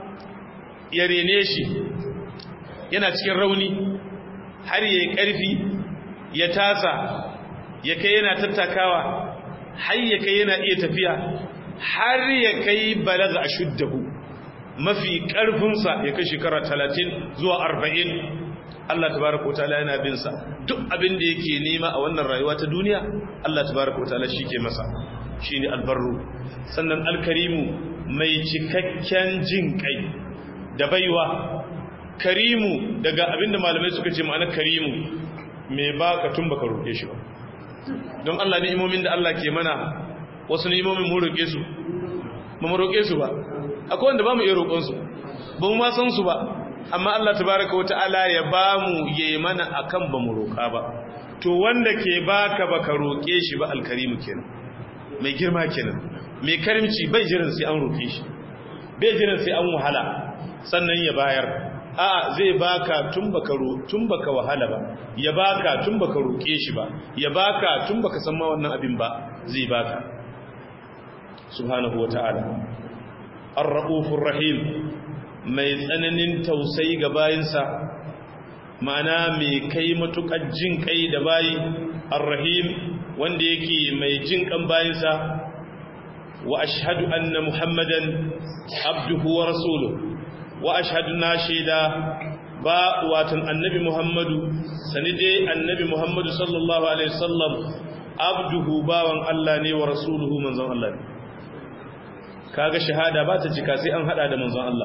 ya rene shi yana cikin rauni har yayi karfi ya tasa ya kai yana tattakawa har ya kai yana iya tafiya har ya kai balaga ashuddahu mafi karfinsa ya kai shekara 30 zuwa 40 Allah tabaraka wataala yana bin sa duk abin da yake nema a wannan rayuwa ta duniya Allah tabaraka wataala shike masa shine albarru sannan alkarimu mai cikakken jin kai da baiwa karimu daga abinda malamai suka ce ma'ana karimu mai baka tun baka roke shi ba don Allah ni'imomin da Allah ke mana wasu ni'imomin mu roke su ba mu roke su ba akwai wanda ba mu iya roƙon su ba mu ma san su ba amma Allah tabaraka wa ta'ala ya ba mu ya mana akan ba mu roƙa ba to wanda ke baka baka roƙe shi ba alkarimu kenan mai girma kenan mai karimci bai jiran sai an roƙe shi bai jiran sai an wahala sannan ya bayar a zai baka tun baka ro tun baka wahala ba ya baka tun baka roƙe shi ba ya baka tun baka san ma wannan abin ba zai baka subhanahu wa ta'ala ar-raufur rahim mai tsananin tausayi ga bayinsa ma'ana mai kai matuƙar jin kai da bayi ar-rahim wanda yake mai jin kan bayinsa wa ashhadu anna muhammadan abduhu wa rasuluhu wa ashhadu na shaida ba watan annabi muhammadu sani dai annabi muhammadu sallallahu alaihi wasallam abduhu bawan Allah ne wa rasuluhu manzon Allah ne kaga shahada ba ta cika sai an hada da manzon Allah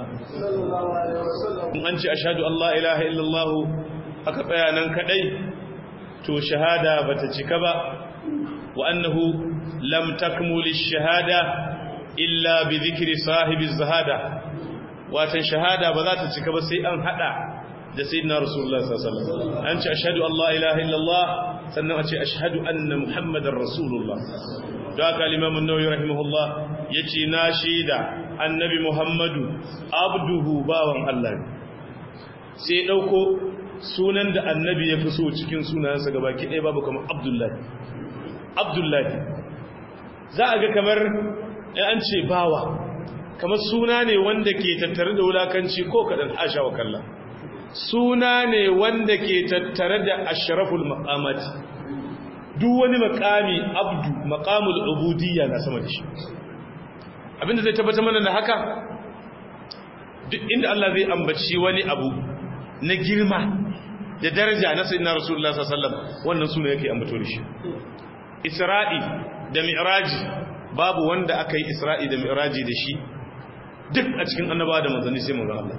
in an ce ashhadu Allah ilaha illallah aka tsaya nan kadai to shahada bata cika ba wa annahu lam takmul ash-shahada illa bi dhikri sahibi az-zahada watan shahada ba za ta cika ba sai an hada da sayyidina rasulullah sallallahu alaihi wasallam an ce ashhadu Allah ilaha illallah sannan a ce ashhadu anna muhammadar rasulullah da aka limamun nauyi rahimahullah ya ce na shaida annabi muhammadu abduhu bawan Allah ne sai ɗauko sunan da annabi ya fi so cikin sunansa gaba ɗaya babu kamar abdullahi abdullahi za a ga kamar an ce bawa kamar suna ne wanda ke tattare da wulakanci ko kaɗan asha wa kalla suna ne wanda ke tattare da ashraful maqamati duk wani makami abdu makamul ubudiyya na sama da shi abinda zai tabbata mana da haka duk inda Allah zai ambaci wani abu na girma da daraja na sayyidina rasulullah sallallahu alaihi wasallam wannan suna yake ambato da shi isra'i da mi'raji babu wanda aka yi isra'i da mi'raji da shi duk a cikin annabawa da manzanni sai manzon Allah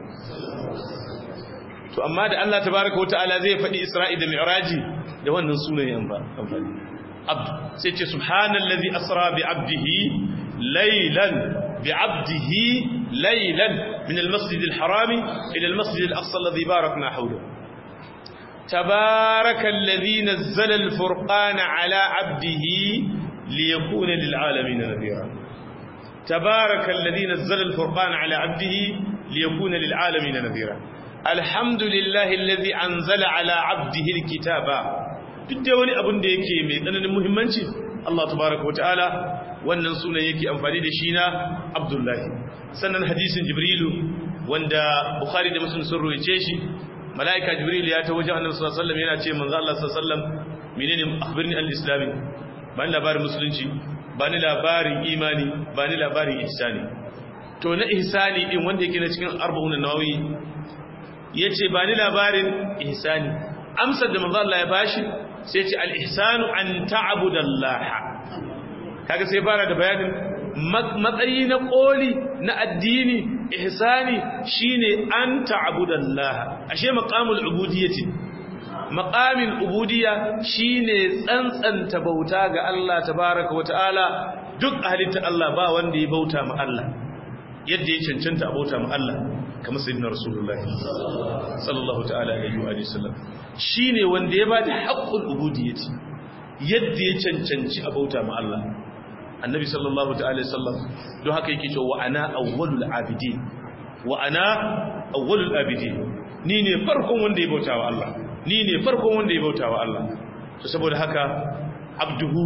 to amma da Allah tabaaraka wa ta'ala zai faɗi isra'i da mi'raji da wannan sunayen amfani abdu sai ce subhanallazi asra bi abdihi laylan bi abdihi laylan min almasjid alharam ila almasjid alaqsa alladhi barakna hawlahu tabarakallazi nazzala alfurqana ala abdihi liyakuna lilalamin nadhira tabarakallazi nazzala alfurqana ala abdihi liyakuna lilalamin nadhira alhamdulillahi alladhi anzala ala abdihi alkitaba duk da wani abin da yake mai tsananin muhimmanci Allah tabaraka wataala wannan sunan yake amfani da shi na Abdullahi sannan hadisin Jibrilu wanda Bukhari da Muslim sun ruwaye shi malaika Jibrilu ya ta wajen Annabi sallallahu alaihi wasallam yana ce manzo Allah sallallahu alaihi wasallam menene akhbirni al-islam bani labarin musulunci bani labarin imani bani labarin ihsani to na ihsani din wanda yake na cikin arba'un nawawi yace bani labarin ihsani amsar da manzo Allah ya bashi sai ce al-ihsanu an ta'budallaha kaga sai fara da bayanin matsayi na koli na addini ihsani shine an ta'budallaha ashe maqamul ubudiyyati maqamin ubudiyya shine tsantsanta bauta ga Allah tabaaraka wa ta'ala duk halitta Allah ba wanda ya bauta ma Allah yadda ya cancanta a bauta ma Allah kamar sayyidina rasulullahi sallallahu ta'ala alaihi wa sallam shine wanda ya bada haqqul ubudiyyati yadda ya cancanci a bauta ma Allah annabi sallallahu ta'ala sallam don haka yake cewa wa ana awwalul abidin wa ana awwalul abidin ni ne farkon wanda ya bauta wa Allah ni ne farkon wanda ya bauta wa Allah to saboda haka abduhu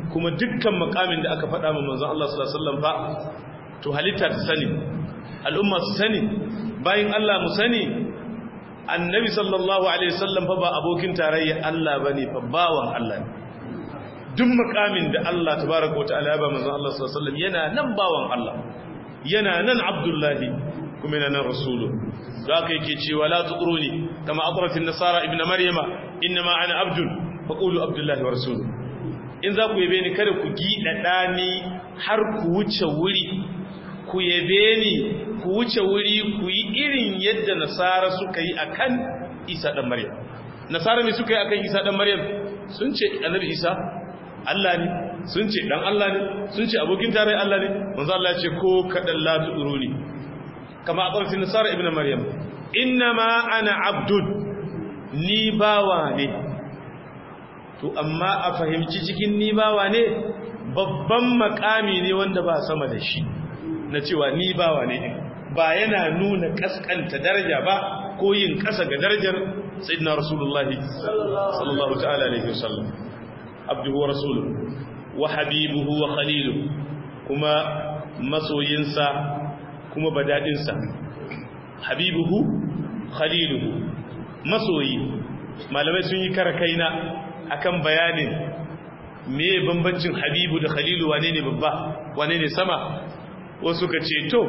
kuma dukkan makamin da aka faɗa ma manzon Allah sallallahu alaihi wasallam ba to halitta ta sani al'umma su sani bayin Allah mu sani annabi sallallahu alaihi wasallam fa ba abokin tarayya Allah bane fa bawan Allah ne duk makamin da Allah tabaraka wa ta'ala ba manzon Allah sallallahu alaihi wasallam yana nan bawan Allah yana nan abdullahi kuma yana nan rasulu da aka yake cewa la tuqruni kama atratin nasara ibnu maryama inma ana abdun faqulu abdullahi wa rasulu in za ku yabe ni kada ku gida dani har ku wuce wuri ku yabe ni ku wuce wuri ku yi irin yadda nasara suka yi akan isa dan maryam nasara me suka yi akan isa dan maryam sun ce annabi isa Allah ne sun ce dan Allah ne sun ce abokin tare Allah ne manzo Allah ya ce ko kadan la tuduruni kama aqarti nasara ibn maryam innama ana abdun ni bawa ne to amma a fahimci cikin ni bawa ne babban makami ne wanda ba sama da shi na cewa ni bawa ne ba yana nuna kaskanta daraja ba ko yin kasa ga darajar sayyidina rasulullahi sallallahu ta'ala alaihi wasallam abduhu wa rasuluhu wa habibuhu wa khaliluhu kuma masoyinsa kuma badadinsa habibuhu khaliluhu masoyi malamai sun yi karakaina akan bayanin me bambancin habibu da khalilu wane ne babba wane ne sama wasu ka ce to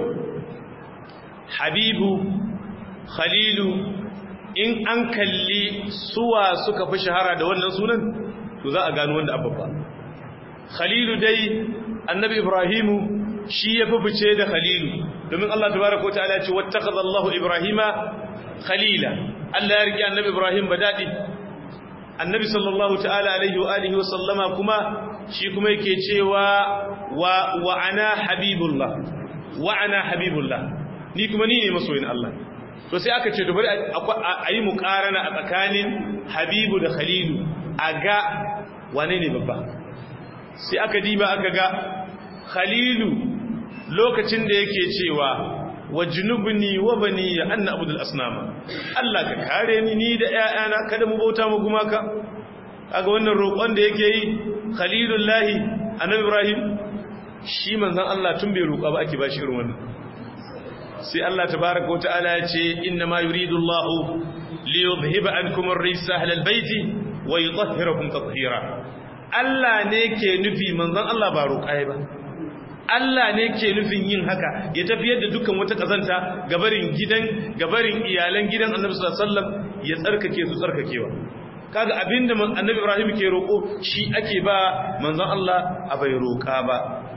habibu khalilu in an kalli suwa suka fi shahara da wannan sunan to za a gano wanda abubba khalilu dai annabi ibrahimu shi ya fi fice da khalilu domin Allah tabaraka wa ta'ala ce wattakhadha Allahu ibrahima khalila Allah ya rike annabi ibrahim badadi annabi sallallahu ta'ala alaihi wa alihi wa sallama kuma shi kuma yake cewa wa wa ana habibullah wa ana habibullah ni kuma ni ne masoyin Allah to sai aka ce to bari a yi muqarana a tsakanin habibu da khalilu a ga wane ne babba sai aka diba aka ga khalilu lokacin da yake cewa wa junubni wa bani ya anna abudul asnama Allah ka kare ni ni da ƴaƴana kada mu bauta mu gumaka kaga wannan roƙon da yake yi khalilullahi annabi ibrahim shi manzon Allah tun bai roƙa ba ake bashi irin wannan sai Allah tabaaraka wa ta'ala ya ce inna ma yuridu Allah li yudhhiba ankum ar-rijsa ahlal baiti wa yutahhirakum tatheera Allah ne ke nufi manzon Allah ba roƙai ba Allah ne ke nufin yin haka ya tafiyar da dukkan wata kazanta gabarin gidan gabarin iyalan gidan Annabi sallallahu alaihi wasallam ya tsarkake su tsarkakewa kaga abinda Annabi Ibrahim ke roko shi ake ba manzon Allah a bai roka ba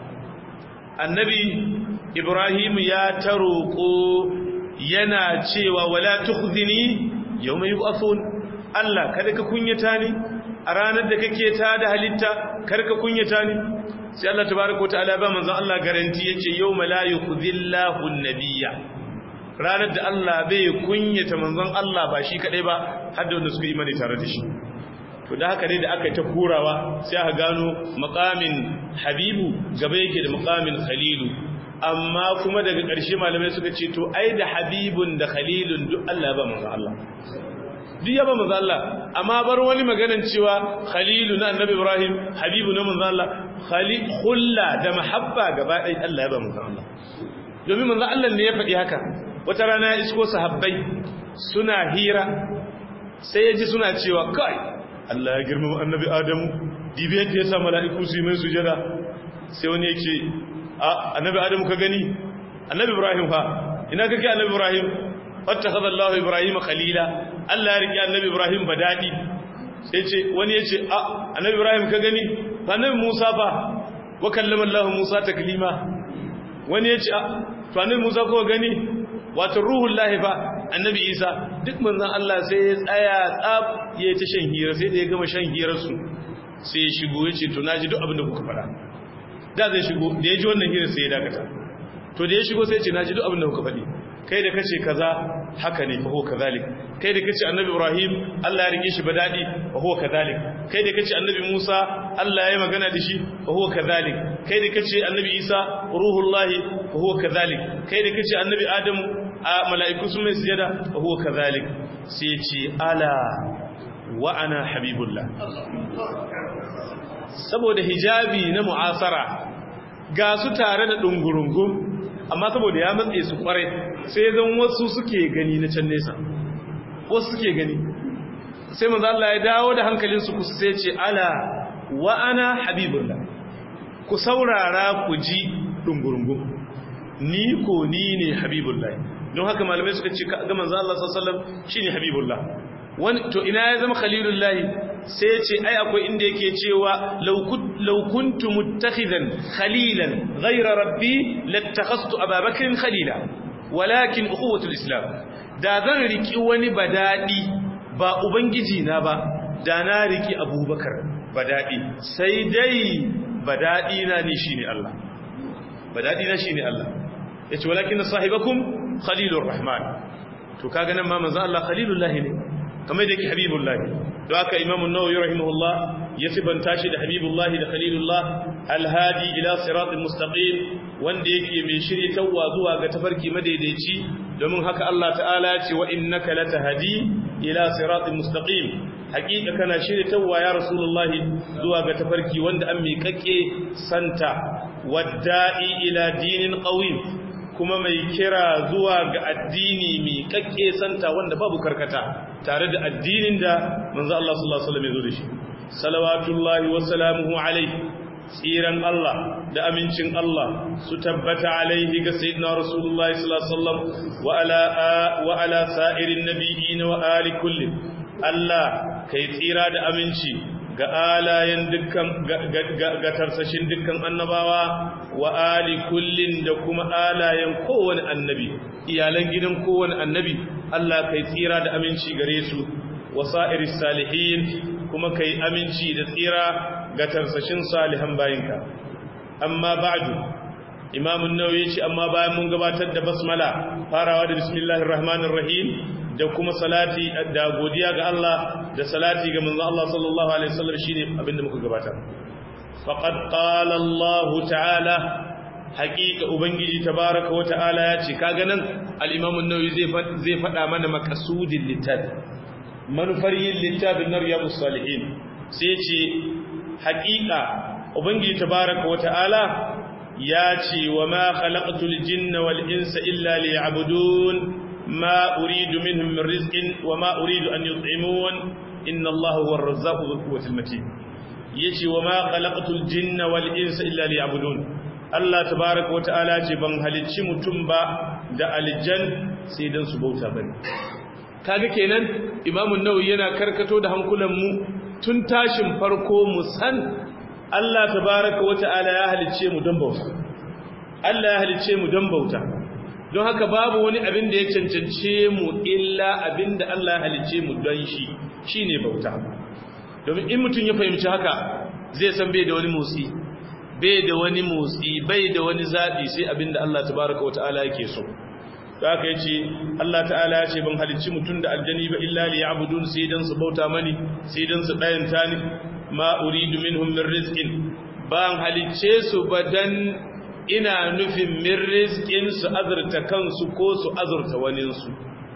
Annabi Ibrahim ya ta roko yana cewa wala tukhzini yawma yub'athun Allah kada ka kunyata ni a ranar da kake ta da halitta karka kunyata ni sai Allah tabaaraka ta'ala ba manzon Allah garanti yace yawma la yukhzillahu an-nabiyya ranar da Allah bai kunyata manzon Allah ba shi kadai ba har da wanda suka imani tare da shi to da haka ne da aka yi ta kurawa sai aka gano maqamin habibu gaba yake da maqamin khalilu amma kuma daga ƙarshe malamai suka ce to ai da habibun da khalilun duk Allah ba manzon Allah duk ya ba manzo Allah amma bar wani maganan cewa khalilu na annabi ibrahim habibu na manzo Allah khalil khulla da mahabba gaba ɗaya Allah ya ba manzo Allah domin manzo Allah ne ya faɗi haka wata rana ya isko sahabbai suna hira sai ya ji suna cewa kai Allah ya girmama annabi adamu dibe yadda ya sa mala'iku su yi mai sujada sai wani yake a annabi adamu ka gani annabi ibrahim fa ina kake annabi ibrahim fattakhadha Allahu Ibrahim khalila Allah ya rike annabi Ibrahim badadi sai ce wani yace a annabi Ibrahim ka gani annabi Musa fa wa kallama Allah Musa taklima wani yace a to annabi Musa ko gani wato ruhul lahi fa annabi Isa duk manzon Allah sai ya tsaya tsaf yayi ta shan hira sai da ya gama shan hirar su sai ya shigo yace to naji duk abin da kuka faɗa da zai shigo da ya ji wannan hira sai ya dakata to da ya shigo sai ya ce naji duk abin da kuka faɗi kai da kace kaza haka ne fa huwa kadhalik kai da kace annabi ibrahim Allah ya rike shi badadi fa huwa kadhalik kai da kace annabi musa Allah ya magana da shi fa huwa kadhalik kai da kace annabi isa ruhullah fa huwa kadhalik kai da kace annabi adam mala'iku sun mai sujada fa huwa kadhalik sai ce ala wa ana habibullah saboda hijabi na mu'asara ga su tare da dungurungun amma saboda ya matse su kwarai sai zan wasu suke gani na can nesa wasu suke gani sai manzo Allah ya dawo da hankalin su kusa sai ce ala wa ana habibullah ku saurara ku ji dungurungun ni ko ni ne habibullah don haka malamai suka ce ga manzo Allah sallallahu alaihi wasallam shine habibullah wani to ina ya zama khalilullahi sai ya ce ai akwai inda yake cewa law kuntu muttakhidan khalilan ghayra rabbi lattakhastu ababakrin khalila walakin ukhuwatul islam da zan riki wani badadi ba ubangiji na ba da na riki abubakar badadi sai dai badadi na ne shine Allah badadi na shine Allah yace walakin sahibakum khalilur rahman to kaga nan ma manzo Allah khalilullahi ne kamar da yake habibullah don haka imam an-nawawi rahimahullah ya sibanta shi da habibullah da khalilullah alhadi ila siratal mustaqim wanda yake mai shiryatawa zuwa ga tafarki madaidaici domin haka Allah ta'ala ya ce wa innaka latahdi ila siratal mustaqim hakika kana shiryatawa ya rasulullah zuwa ga tafarki wanda an miƙaƙe santa wadda'i ila dinin qawim kuma mai kira zuwa ga addini mai kakke santa wanda babu karkata tare da addinin da manzo Allah sallallahu alaihi wasallam ya zo da shi salawatullahi wa salamuhu alaihi tsiran Allah da amincin Allah su tabbata alaihi ga sayyidina rasulullahi sallallahu alaihi wasallam wa ala wa ala sa'irin nabiyyin wa ali kulli Allah kai tsira da aminci ga alayen dukkan ga tarsashin dukkan annabawa wa ali kullin da kuma alayen kowane annabi iyalan gidan kowane annabi Allah kai tsira da aminci gare su wa sa'iris salihin kuma kai aminci da tsira ga tarsashin salihan bayinka amma ba'du imam an-nawawi ce amma bayan mun gabatar da basmala farawa da bismillahir rahmanir rahim da kuma salati da godiya ga Allah da salati ga manzo Allah sallallahu alaihi wasallam shine abinda muka gabatar faqad qala Allah ta'ala haqiqa ubangiji tabaaraka wa ta'ala ya ce kaga nan al-imam an-nawawi zai zai fada mana maqsudin littafi manufar yin littafin na riyadus salihin sai ce haqiqa ubangiji tabaaraka wa ta'ala ya ce wa ma khalaqtul jinna wal insa illa liya'budun ما أريد منهم من رزق وما أريد أن يطعمون إن الله هو الرزاق ذو القوة المتين يجي وما خلقت الجن والإنس إلا ليعبدون الله تبارك وتعالى ban halicci mutum ba da aljan sai dan su bauta bane kaga kenan Imam an-Nawawi yana karkato da hankulan mu tun tashin farko mu san Allah tabaraka wata'ala ya halicce mu don bauta Allah ya halicce mu don bauta don haka babu wani abin da ya cancance mu illa abin da Allah ya halicce mu don shi shine bauta domin in mutum ya fahimci haka zai san bai da wani motsi bai da wani motsi bai da wani zaɓi sai abin da Allah tabaraka wata'ala yake so da haka yace Allah ta'ala ya ce ban halicci mutum da aljani ba illa li ya'budun sai dan su bauta mani sai dan su dayanta ni ma uridu minhum min rizqin ban halicce su badan ina nufin min rizqin su azurta kansu ko su azurta waninsu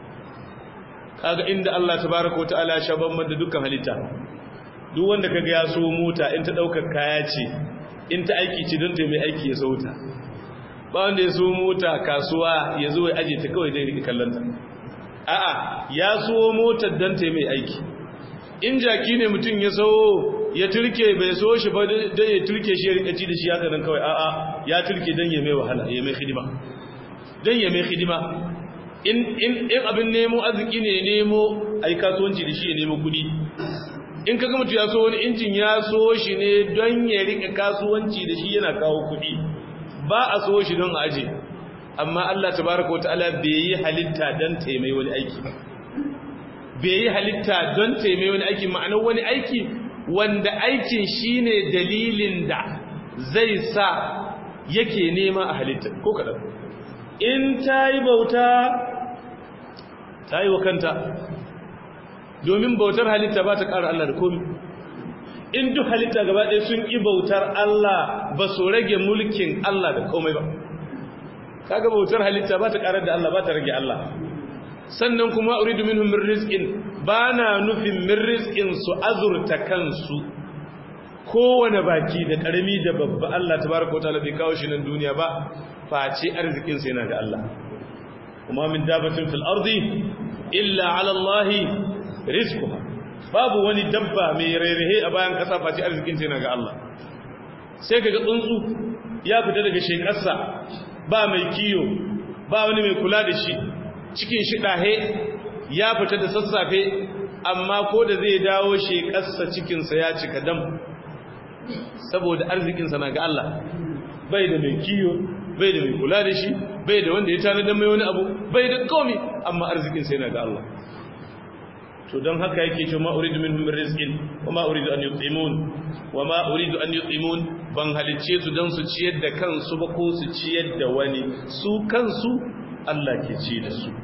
kaga inda Allah tabaaraka wataala ya shaban da dukkan halitta duk wanda kaga ya so mota in ta daukar kaya ce in ta aiki ce don ta mai aiki ya sauta ba wanda ya so mota kasuwa ya zo ya aje ta kawai dai rike kallanta a'a ya so motar don ta mai aiki in jaki ne mutum ya so ya turke bai so shi ba dan ya turke shi ya rika ci da shi haka nan kawai a'a ya turke dan ya mai wahala ya mai hidima dan ya mai hidima in in in abin nemo arziki ne nemo ai kasuwanci da shi ya nemo kudi in kaga mutum ya so wani injin ya so shi ne don ya rika kasuwanci da shi yana kawo kudi ba a so shi don aje amma Allah tabaraka wataala bai yi halitta dan taimai wani aiki ba bai yi halitta don taimai wani aiki ma'anar wani aiki wanda aikin shine dalilin da zai sa yake nema a halitta ko kaɗan in ta yi bauta ta yi wa kanta domin bautar halitta ba ta ƙara Allah da komi in duk halitta gaba ɗaya sun ƙi bautar Allah ba su rage mulkin Allah da komai ba kaga bautar halitta ba ta ƙarar da Allah ba ta rage Allah sannan kuma uridu minhum min rizqin bana nufin min rizqin su azurta kansu kowane baki da karami da babba Allah tabaraka wa ta'ala bai kawo shi nan duniya ba face arzikin sa yana ga Allah kuma min dabatin fil ardi illa ala Allah rizquha babu wani dabba mai rairahe a bayan kasa face arzikin sa yana ga Allah sai kaga tsuntsu ya fita daga shekarsa ba mai kiyo ba wani mai kula da shi cikin shi dahe ya fita da sassafe amma ko da zai dawo shekarsa cikinsa ya cika dam saboda arzikinsa na ga Allah bai da mai kiyo bai da mai kula da shi bai da wanda ya tanadar mai wani abu bai da komi amma arzikinsa yana ga Allah to don haka yake ce ma uridu minhum min rizqin wa ma uridu an yut'imun wa ma uridu an yut'imun ban halicce su dan su ciyar da kansu ba ko su ciyar da wani su kansu Allah ke ci da su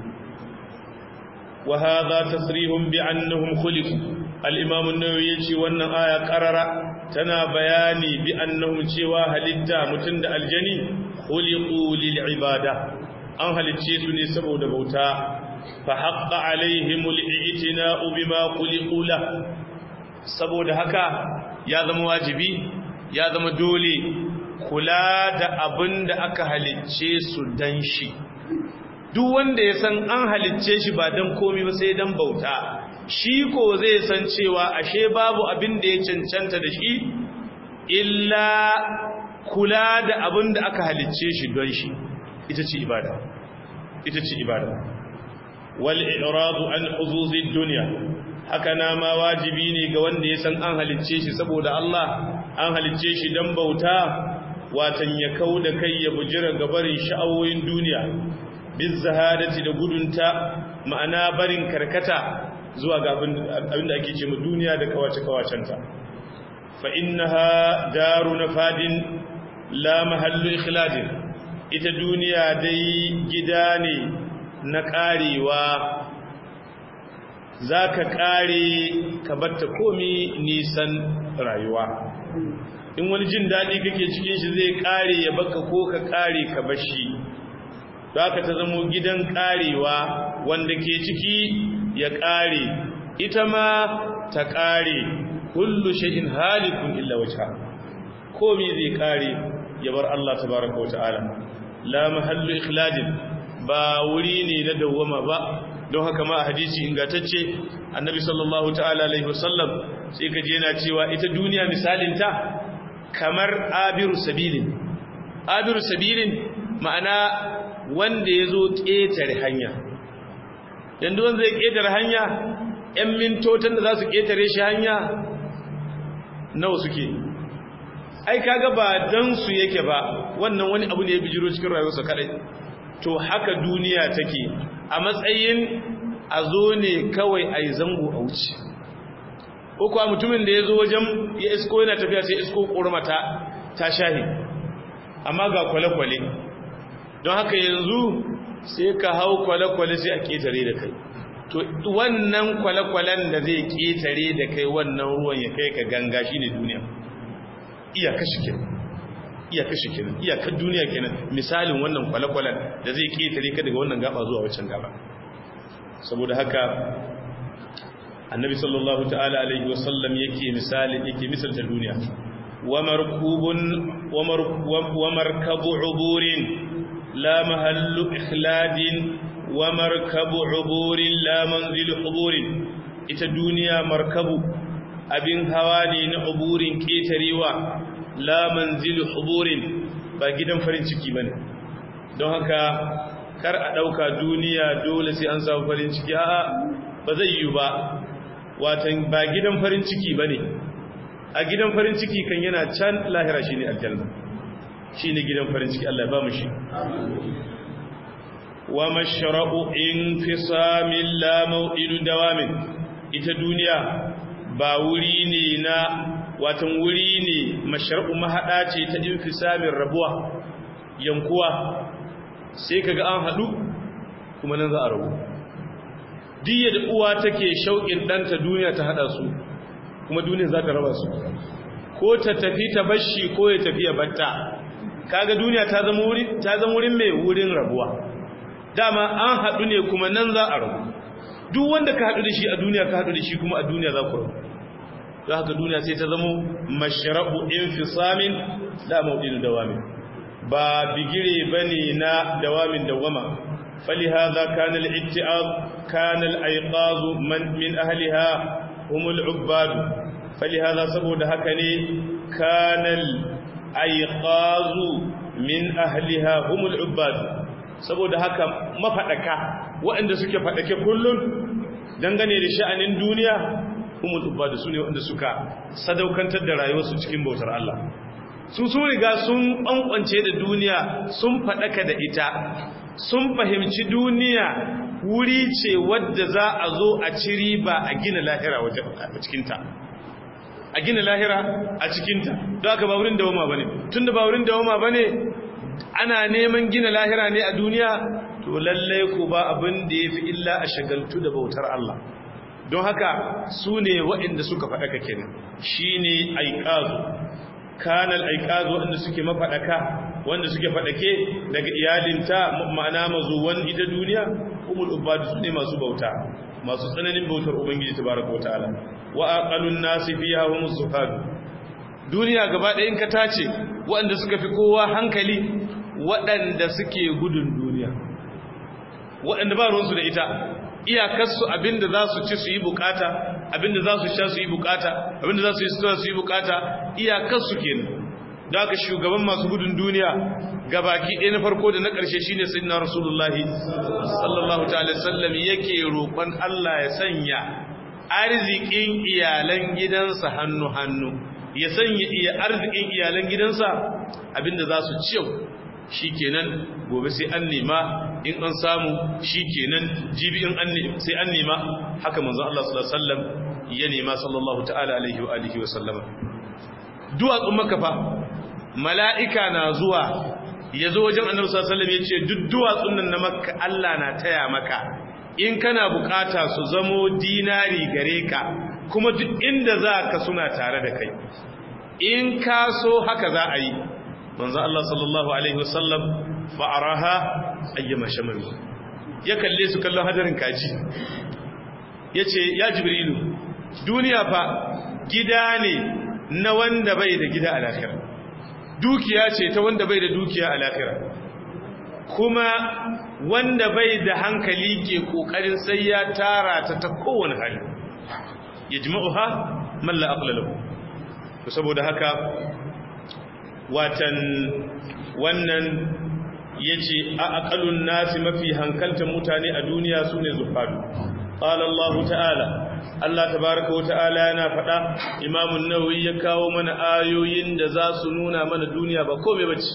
wa hadha tasrihum bi annahum khuliqu al-imam an-nawawi yace wannan aya qarara tana bayani bi annahum cewa halitta mutun da aljani khuliqu lil ibada an halicce su ne saboda bauta فحق عليهم الاعتناء بما خلقوا له saboda haka ya zama wajibi ya zama dole kula da abin da aka halicce su dan shi duk wanda ya san an halicce shi ba dan komai ba sai dan bauta shi ko zai san cewa ashe babu abin da ya cancanta da shi illa kula da abin da aka halicce shi don shi ita ce ibada ita ce ibada والإعراض عن حظوظ الدنيا haka ma wajibi ne ga wanda ya san an halicce shi saboda Allah an halicce shi dan bauta watan ya kauda kai ya bujira ga barin sha'awoyin duniya biz zahadati da gudunta ma'ana barin karkata zuwa ga abin da ake ce mu duniya da kawace kawacenta fa innaha daru nafadin la mahallu ikhladin ita duniya dai gida ne na ƙarewa za ka ƙare ka batta komi nisan rayuwa in wani jin daɗi kake cikin shi zai ƙare ya baka ko ka ƙare ka bashi za ka ta zamo gidan ƙarewa wanda ke ciki ya ƙare ita ma ta ƙare kullu shay'in halikun illa wajha komi zai ƙare ya bar Allah tabaraka wa ta'ala la mahallu ikhladin ba wuri ne na dawwama ba don haka ma a hadisi ingantacce annabi sallallahu ta'ala alaihi wasallam sai ka je yana cewa ita duniya misalinta kamar abiru sabilin abiru sabilin ma'ana wanda ya zo ƙetare hanya yanzu wanda zai ƙetare hanya 'yan mintotan da za su ƙetare shi hanya nawa suke ai kaga ba dan su yake ba wannan wani abu ne ya bijiro cikin rayuwarsa kadai to haka duniya take a matsayin a zo ne kawai a yi zango a wuce ko kuwa mutumin da ya zo wajen ya isko yana tafiya sai isko ƙormata ta shahi amma ga kwale-kwale don haka yanzu sai ka hau kwale-kwale sai a ƙetare da kai to wannan kwale-kwalen da zai ƙetare da kai wannan ruwan ya kai ka ganga shi ne duniya iyaka shi kenan iyaka shi kenan iyakar duniya kenan misalin wannan kwale-kwalen da zai ƙetare ka daga wannan gaba zuwa waccan gaba saboda haka annabi sallallahu ta'ala alaihi wasallam yake misali yake misalta duniya wa markubun wa markabu uburin la mahallu ikhladin wa markabu uburin la manzilu uburin ita duniya markabu abin hawa ne na uburin ketarewa la manzilu uburin ba gidan farin ciki bane don haka kar a ɗauka duniya dole sai an samu farin ciki a'a ba zai yi ba watan ba gidan farin ciki ba ne a gidan farin ciki kan yana can lahira shi ne aljanna shi ne gidan farin ciki Allah ba mu shi wa mashra'u in fi samin lamau'idu dawamin ita duniya ba wuri ne na watan wuri ne mashra'u mahaɗa ce ta in fi samin rabuwa yankuwa sai kaga an haɗu kuma nan za a rabu diya da uwa take shauƙin ɗanta duniya ta haɗa su kuma duniya za ta raba su ko ta tafi ta bashi ko ya tafi ya batta kaga duniya ta zama wurin ta zama wurin mai wurin rabuwa dama an haɗu ne kuma nan za a rabu duk wanda ka haɗu da shi a duniya ka haɗu da shi kuma a duniya za ku rabu don haka duniya sai ta zamo mashrabu infisamin la mawdin dawamin ba bigire bane na dawamin dawama فلهذا كان الاتعاظ كان الأيقاظ من, من أهلها هم العباد فلهذا سبود هكني كان الأيقاظ من أهلها هم العباد سبود هكا ما فأك وأن سكي فأك كل dangane da sha'anin duniya humul ubadu sune wanda suka sadaukantar da rayuwarsu cikin bautar Allah su sun riga sun bankwance da duniya sun fadaka da ita sun fahimci duniya wuri ce wadda za a zo a ci riba a gina lahira a cikinta a gina lahira a cikinta don aka ba wurin dawoma ba ne tun da ba wurin dawoma ba ne ana neman gina lahira ne a duniya to lallai ku ba abin da ya fi illa a shagaltu da bautar Allah don haka su ne waɗanda suka faɗaka kenan shi ne aikazu kanal aikazu waɗanda suke mafaɗaka wanda suke faɗake daga iyalinta ma'ana mazuwan ita duniya umul ubadu su ne masu bauta masu tsananin bautar ubangiji tabaraka wa ta'ala wa aqalun nasi fiha hum zuhad duniya gaba ɗaya in ka tace waɗanda suka fi kowa hankali waɗanda suke gudun duniya waɗanda ba ruwansu da ita iyakarsu abinda za su ci su yi bukata abinda za su sha su yi bukata abinda za su yi sutura su yi bukata iyakarsu kenan da aka shugaban masu gudun duniya gabaki ɗaya na farko da na ƙarshe shine sayyidina rasulullahi sallallahu ta'ala sallam yake roƙon Allah ya sanya arzikin iyalan gidansa hannu hannu ya sanya iya arzikin iyalan gidansa abinda za su ci yau shikenan gobe sai an nema in an samu shikenan jibi in an sai an nema haka manzo Allah sallallahu alaihi wasallam ya nema sallallahu ta'ala alaihi wa alihi wa sallama duwatsun maka fa mala'ika na zuwa ya zo wajen annabi sallallahu alaihi wasallam ya ce duk duwatsun nan na makka Allah na taya maka in kana bukata su zamo dinari gare ka kuma duk inda za ka suna tare da kai in ka so haka za a yi manzo Allah sallallahu alaihi wasallam fa'araha ayyama shamami ya kalle su kallon hadarin kaji yace ya jibrilu duniya fa gida ne na wanda bai da gida a lahira dukiya ce ta wanda bai da dukiya a lahira kuma wanda bai da hankali ke kokarin sai ya tara ta ta kowane hali yajma'uha man la aqla lahu to saboda haka watan wannan yace a aqalun nasi mafi hankaltan mutane a duniya sune zuhadu qala Allah ta'ala Allah tabaaraka wa ta'ala yana fada Imam an-Nawawi ya kawo mana ayoyin da za su nuna mana duniya ba komai bace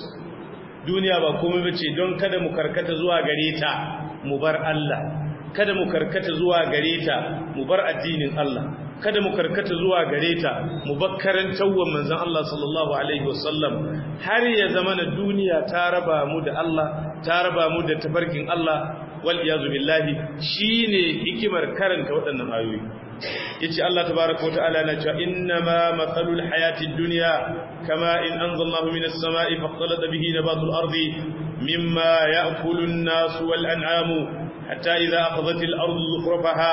duniya ba komai bace don kada mu karkata zuwa gare ta mu bar Allah kada mu karkata zuwa gare ta mu bar addinin Allah kada mu karkata zuwa gare ta mu bakkaran tawwan manzon Allah sallallahu alaihi wasallam har ya zama na duniya ta raba mu da Allah ta raba mu da tabarkin Allah wal iyazu billahi shine hikimar karanta waɗannan ayoyi yace Allah tabaaraka wa ta'ala na cewa innama mathalul hayatid dunya kama in anzalallahu minas samaa'i faqtalata bihi nabatul ardi mimma ya'kulu an-nasu wal an'amu hatta idha akhadhat al-ardu zukhrafaha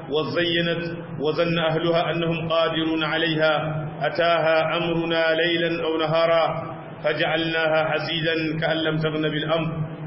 وزينت وظن أهلها أنهم قادرون عليها أتاها أمرنا ليلا أو نهارا فجعلناها حسيدا كأن لم تغن بالأمر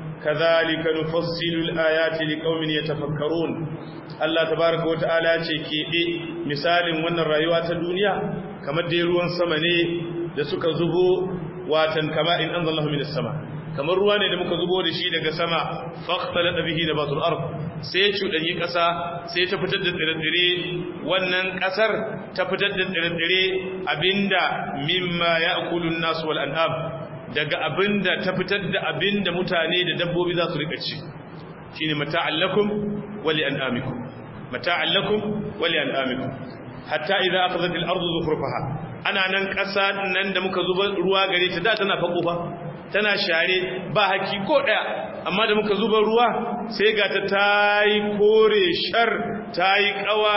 كذلك نفصل الآيات لقوم يتفكرون الله تبارك وتعالى كيئي مثال من الرأيوات الدنيا كما ديروان سمني لسك زبو واتن كما إن أنزل الله من السماء kamar ruwa ne da muka zubo da shi daga sama faqtala bihi nabatul ard sai cudanyi kasa sai ta fitar da tsire-tsire wannan kasar ta fitar da tsire-tsire abinda mimma ya'kulun nas wal an'am daga abinda ta fitar da abinda mutane da dabbobi za su rika ci shine mata'allakum wa li an'amikum mata'allakum wa li an'amikum hatta idza akhadhat al-ardu zukhrufaha ana nan kasa nan da muka zuba ruwa gare ta da tana fako ba tana share ba haki ko daya amma da muka zuba ruwa sai ga ta tayi kore shar tayi kawa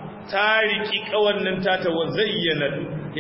ta riki kawan nan ta ta wazayyana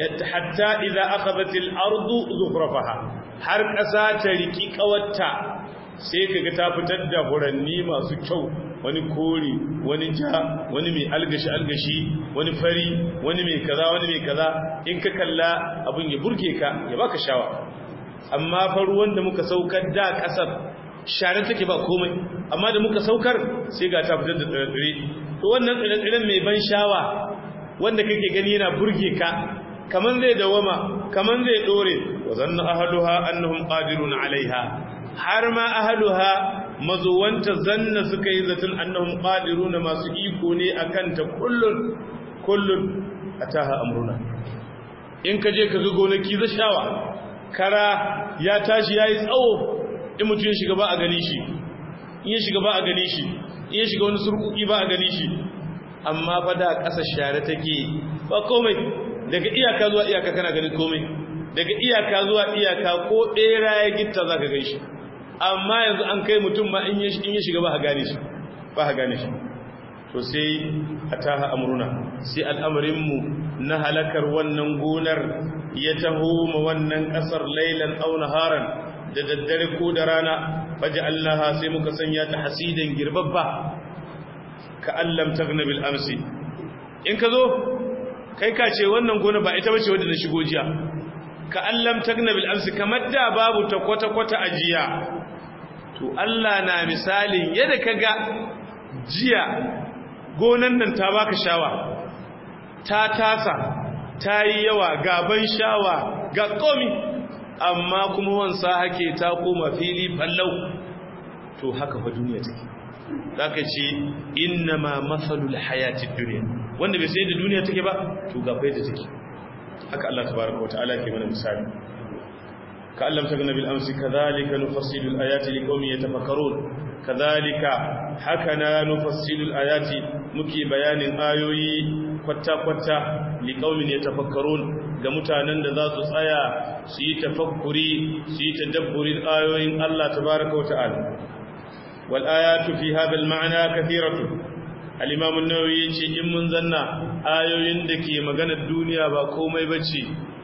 hatta idza akhadhat al-ardu zukhrafaha har kasa ta riki kawarta sai kaga ta fitar da furanni masu kyau wani kore wani ja wani mai algashi algashi wani fari wani mai kaza wani mai kaza in ka kalla abin ya burge ka ya baka shawa amma fa ruwan da muka saukar da kasar share take ba komai amma da muka saukar sai ga ta fitar da tsire to wannan tsire-tsiren mai ban shawa wanda kake gani yana burge ka kaman zai dawama kaman zai dore wa zanna ahluha annahum qadirun alaiha har ma ahluha mazuwanta zanna suka yi zaton annahum qadirun masu iko ne akan ta kullun kullun ataha amruna in ka je ka ga gonaki za shawa kara ya tashi yayi tsawo in mutum ya shiga ba a gani shi in ya shiga ba a gani shi in ya shiga wani surkuki ba a gani shi amma fa da ƙasa share take ba komai daga iyaka zuwa iyaka kana ganin komai daga iyaka zuwa iyaka ko ɗera ya gitta za ka gaishe amma yanzu an kai mutum ma in ya shiga ba a gane shi ba a gane shi to sai a taha amuruna sai al'amarinmu na halakar wannan gonar ya taho ma wannan ƙasar lailan auna haran da daddare ko da rana faji allaha sai muka sanya ta hasidan girbabba ka allam tagna bil amsi in ka zo kai ka ce wannan gona ba ita bace wadda na shigo jiya ka allam tagna bil amsi kamar da babu ta kwata kwata a jiya to Allah na misalin yadda kaga jiya gonan nan ta baka shawa ta tasa ta yi yawa gaban shawa ga komi amma kuma wansa hake ta koma fili fallau to haka fa duniya take zaka ce inna ma mathalul hayatid dunya wanda bai sai da duniya take ba to ga fa take haka Allah tabaaraka wa ta'ala ke mana misali ka Allah ta gana bil amsi kadhalika nufassilu al-ayati liqaumin yatafakkarun kadhalika haka na nufassilu al-ayati muke bayanin ayoyi kwatta-kwatta liqaumin yatafakkarun ga mutanen da za su tsaya su yi tafakkuri su yi tadabburin ayoyin Allah tabaaraka wa ta'ala wal ayatu fi hadha al-ma'na kathiratu al-imam an-nawawi yace in mun zanna ayoyin da ke maganar duniya ba komai bace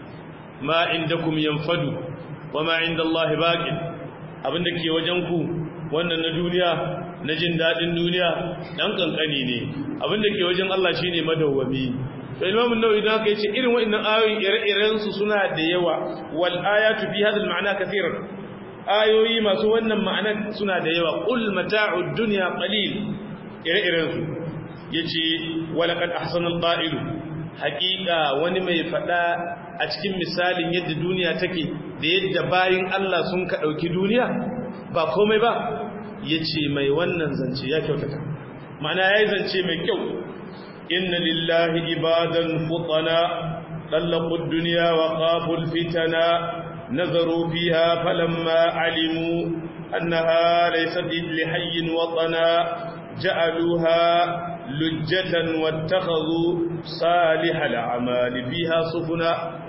ma indakum yanfadu wama inda Allah baqin abinda ke wajen ku wannan na duniya na jin dadin duniya dan kankani ne abinda ke wajen Allah shine madawwami to Imam an-Nawawi da haka yace irin wa'annan ayoyin ire-iren su suna da yawa wal ayatu fi hadha al-ma'na kathiran ayoyi masu wannan ma'ana suna da yawa qul mata'ud dunya qalil ire-iren su yace walaqad ahsana al-qa'ilu haqiqa wani mai fada a cikin misalin yadda duniya take da yadda bayin Allah sun ka ɗauki duniya ba komai ba ya ce mai wannan zance ya kyautata ma'ana ya yi zance mai kyau inna lillahi ibadan futana ɗallakun duniya wa ƙaful fitana nazaru fiha falamma alimu annaha laysat li hayyin watana ja'aluha lujjatan wattakhadhu salihal a'mali fiha sufuna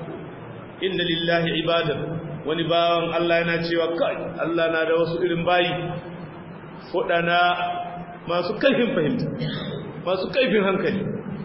inna lillahi ibadan wani bawan Allah yana cewa kai Allah na da wasu irin bayi fudana masu kaifin fahimta masu kaifin hankali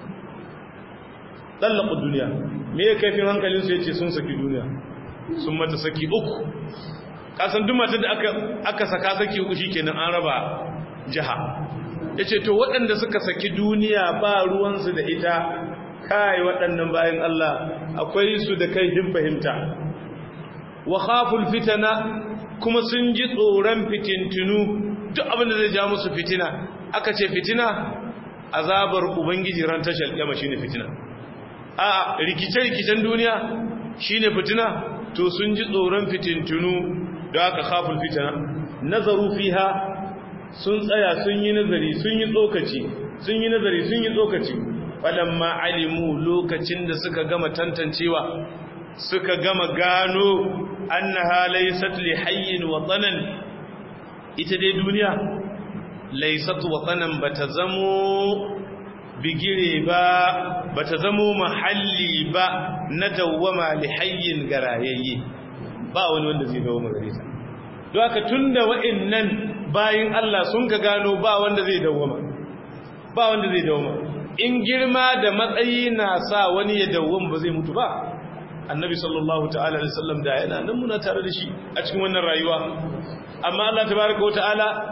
dallaqu duniya me ya kaifin hankalin su yace sun saki duniya sun mata saki uku kasan duk matar da aka aka saka saki uku shikenan an raba jaha yace to waɗanda suka saki duniya ba ruwan su da ita kai waɗannan bayan Allah akwai su da kaifin fahimta wa khaful fitana kuma sun ji tsoron fitintunu duk abinda zai ja musu fitina aka ce fitina azabar ubangiji ran tashar kiyama shine fitina a rikice-rikicen duniya shine fitina to sun ji tsoron fitintunu da aka khaful fitana nazaru fiha sun tsaya sun yi nazari sun yi tsokaci sun yi nazari sun yi tsokaci falamma alimu lokacin da suka gama tantancewa suka gama gano annaha laysat li hayyin watanan ita dai duniya laysat watanan bata zamo bigire ba bata zamo mahalli ba na dawwama li hayyin garayayye ba wani wanda zai dawo gare ta don haka tunda wa'annan bayin Allah sun ka gano ba wanda zai dawwama ba wanda zai dawwama in girma da matsayi na sa wani ya dawwama ba zai mutu ba annabi sallallahu ta'ala alaihi wasallam da yana nan muna tare da shi a cikin wannan rayuwa amma Allah tabaaraka wa ta'ala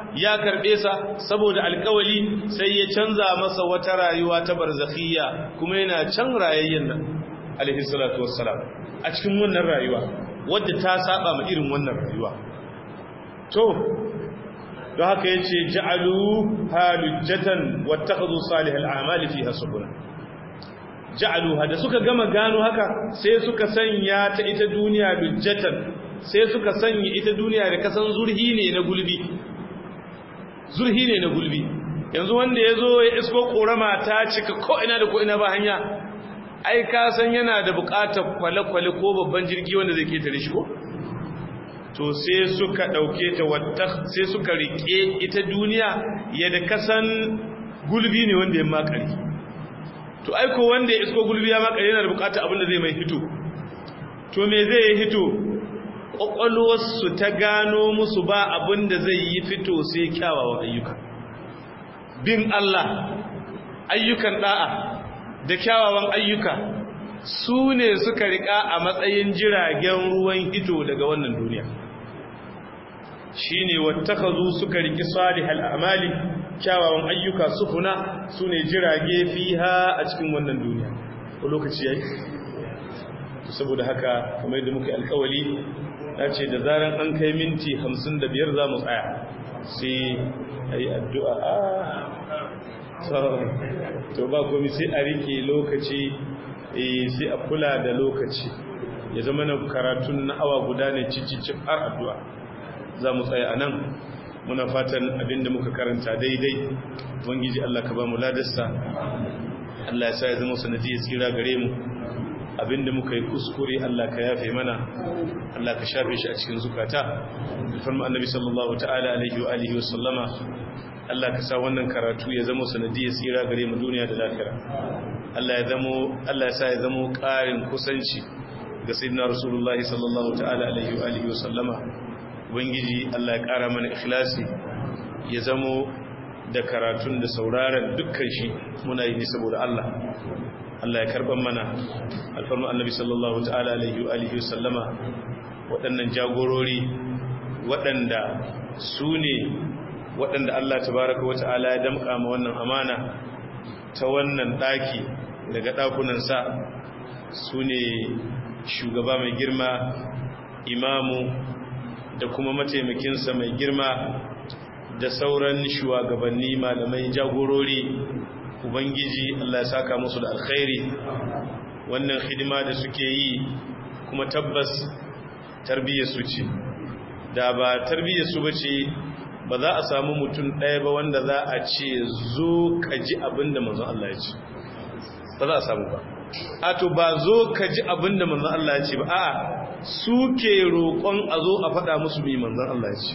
ya karbe sa saboda alkawali sai ya canza masa wata rayuwa ta barzakhiyya kuma yana can rayayyen nan alaihi salatu wassalam a cikin wannan rayuwa wadda ta saba ma irin wannan rayuwa to don haka yace ja'alu halujjatan wattakhadhu salihal a'mali fiha subula ja'aluha da suka gama gano haka sai suka sanya ta ita duniya lujjatan sai suka sanya ita duniya da kasan zurhi ne na gulbi zurhi ne na gulbi yanzu wanda ya zo ya isko korama ta cika ko ina da ko ina ba hanya ai ka san yana da bukatar kwale-kwale ko babban jirgi wanda zai ketare shi ko to sai suka dauke ta wata sai suka rike ita duniya yadda kasan gulbi ne wanda ya makari to aiko wanda ya isko gulbi ya makari yana da bukatar abin da zai mai hito to me zai yi hito ƙwaƙwalwarsu ta gano musu ba abin da zai yi fito sai kyawawan ayyuka bin Allah ayyukan da'a da kyawawan ayyuka su ne suka riƙa a matsayin jiragen ruwan hito daga wannan duniya shi ne wattakazu suka riƙi salihal amali kyawawan ayyuka sufuna su ne jirage fiha a cikin wannan duniya ko lokaci yayi saboda haka kamar yadda muka alkawali na ce da zaran an kai minti hamsin da biyar za mu tsaya sai a yi addu'a a to ba komi sai a rike lokaci sai a kula da lokaci ya zama na karatun na awa guda ne cicicin har addu'a za mu tsaya a nan muna fatan abinda muka karanta daidai wangiji Allah ka ba mu ladarsa Allah ya sa ya zama sanadiyar tsira gare mu abinda muka yi kuskure Allah ka yafe mana Allah ka shafe shi a cikin zukata farma annabi sallallahu ta'ala alaihi wa alihi wa sallama Allah ka sa wannan karatu ya zama sanadiyar tsira gare mu duniya da lafiya Allah ya zamo Allah ya sa ya zamo ƙarin kusanci ga sayyidina rasulullahi sallallahu ta'ala alaihi wa alihi wa sallama ubangiji Allah ya ƙara mana ikhlasi ya zamo da karatun da sauraron dukkan shi muna yi ne saboda Allah Allah ya karban mana alfarma annabi sallallahu ta'ala alaihi wa alihi sallama waɗannan jagorori waɗanda su ne waɗanda Allah tabaraka wa ta'ala ya damƙa ma wannan amana ta wannan ɗaki daga ɗakunansa su ne shugaba mai girma imamu da kuma mataimakinsa mai girma da sauran shugabanni malamai jagorori ubangiji Allah ya saka musu da alkhairi wannan hidima da suke yi kuma tabbas tarbiyyar su ce da ba tarbiyyar su bace ba za a samu mutum ɗaya ba wanda za a ce zo ka ji abinda manzon Allah ya ce ba za a samu ba a to ba zo ka ji abinda manzon Allah ya ce ba a'a suke roƙon a zo a faɗa musu mai manzon Allah ya ce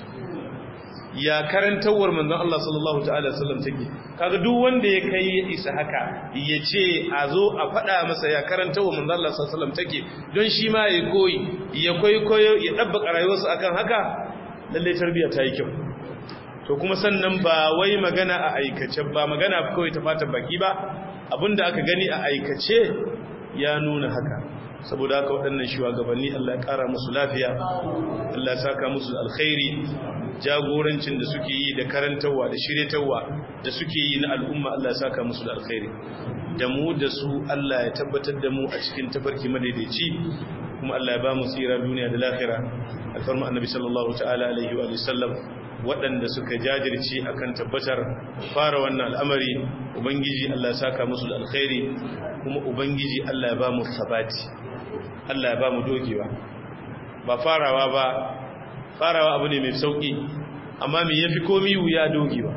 ya karantawar manzon Allah sallallahu ta'ala sallam take kaga duk wanda ya kai ya isa haka ya ce a zo a faɗa masa ya karantawar manzon Allah sallallahu alaihi wasallam take don shi ma ya koyi ya koyo ya dabbaka rayuwarsa akan haka lalle tarbiyya ta yi kyau to kuma sannan ba wai magana a aikace ba magana kawai ta fatan baki ba abinda aka gani a aikace ya nuna haka saboda haka waɗannan shugabanni Allah ya ƙara musu lafiya Allah ya saka musu alkhairi jagorancin da suke yi da karantarwa da shiryatarwa da suke yi na al'umma Allah ya saka musu da alkhairi da mu da su Allah ya tabbatar da mu a cikin tafarki madaidaici kuma Allah ya ba mu tsira duniya da lahira alfarma annabi sallallahu ta'ala alaihi wa sallam waɗanda suka jajirce akan tabbatar fara wannan al'amari ubangiji Allah ya saka musu da alkhairi kuma ubangiji Allah ya ba mu sabati Allah ya ba mu dogewa ba farawa ba farawa abu ne mai sauki amma me yafi komi wuya dogewa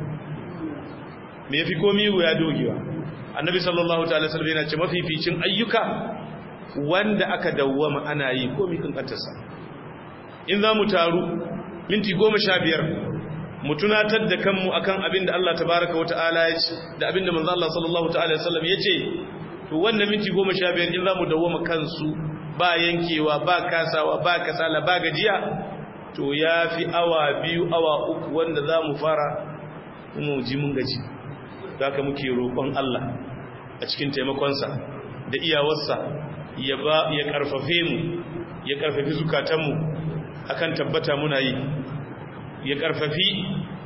me yafi komi wuya dogewa annabi sallallahu ta'ala sallallahu yana ce mafificin ayyuka wanda aka dawwama ana yi komi kankantarsa in za mu taru minti goma sha biyar mu tunatar da kanmu akan abin da Allah tabaraka wata'ala ya ce da abin da manzo Allah sallallahu ta'ala sallam ya ce to wannan minti goma sha biyar in za mu dawwama kansu ba yankewa ba kasawa ba kasala ba gajiya to ya fi awa biyu awa uku wanda za mu fara mu ji mun gaji da ka muke roƙon Allah a cikin taimakonsa da iyawarsa ya ba ya karfafe mu ya karfafi zukatanmu akan tabbata muna yi ya karfafi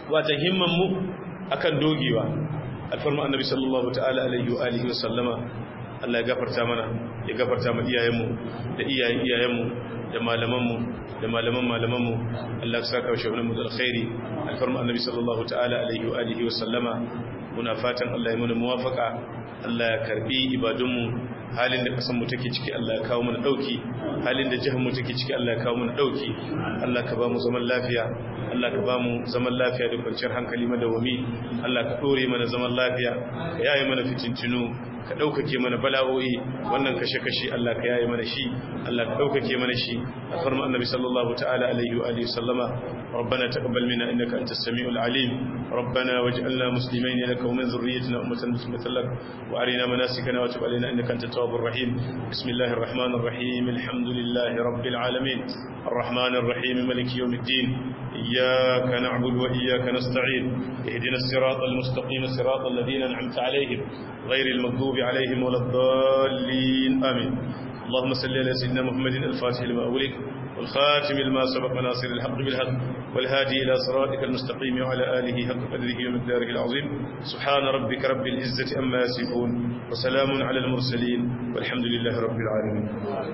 wata himman mu akan dogewa alfarma annabi sallallahu ta'ala alaihi wa alihi wa sallama Allah ya gafarta mana ya gafarta mu iyayenmu da iyayen iyayenmu da malamanmu da malaman malamanmu Allah ya saka shi wannan da alkhairi alfarma annabi sallallahu ta'ala alaihi wa alihi wa sallama muna fatan Allah ya mana muwafaka Allah ya karbi ibadunmu halin da kasan mu take ciki Allah ya kawo mana dauki halin da jihar mu take ciki Allah ya kawo mana dauki Allah ka ba mu zaman lafiya Allah ka ba mu zaman lafiya da kwanciyar hankali madawami Allah ka dore mana zaman lafiya ka yaye mana fitintinu ka ɗaukake mana bala'o'i wannan kashe-kashe Allah ka yaye mana shi Allah ka ɗaukake mana shi a farma annabi sallallahu ta'ala alaihi wa alihi sallama ربنا تقبل منا إنك أنت السميع العليم ربنا واجعلنا مسلمين لك ومن ذريتنا أمة مسلمة لك وأرنا مناسكنا وتب علينا إنك أنت التواب الرحيم بسم الله الرحمن الرحيم الحمد لله رب العالمين الرحمن الرحيم ملك يوم الدين إياك نعبد وإياك نستعين اهدنا الصراط المستقيم صراط الذين أنعمت عليهم غير المغضوب عليهم ولا الضالين آمين اللهم صل على سيدنا محمد الفاتح لما أولك والخاتم لما سبق ناصر الحق بالحق والهادي إلى صراطك المستقيم وعلى آله حق قدره ومقداره العظيم سبحان ربك رب العزة أما يصفون وسلام على المرسلين والحمد لله رب العالمين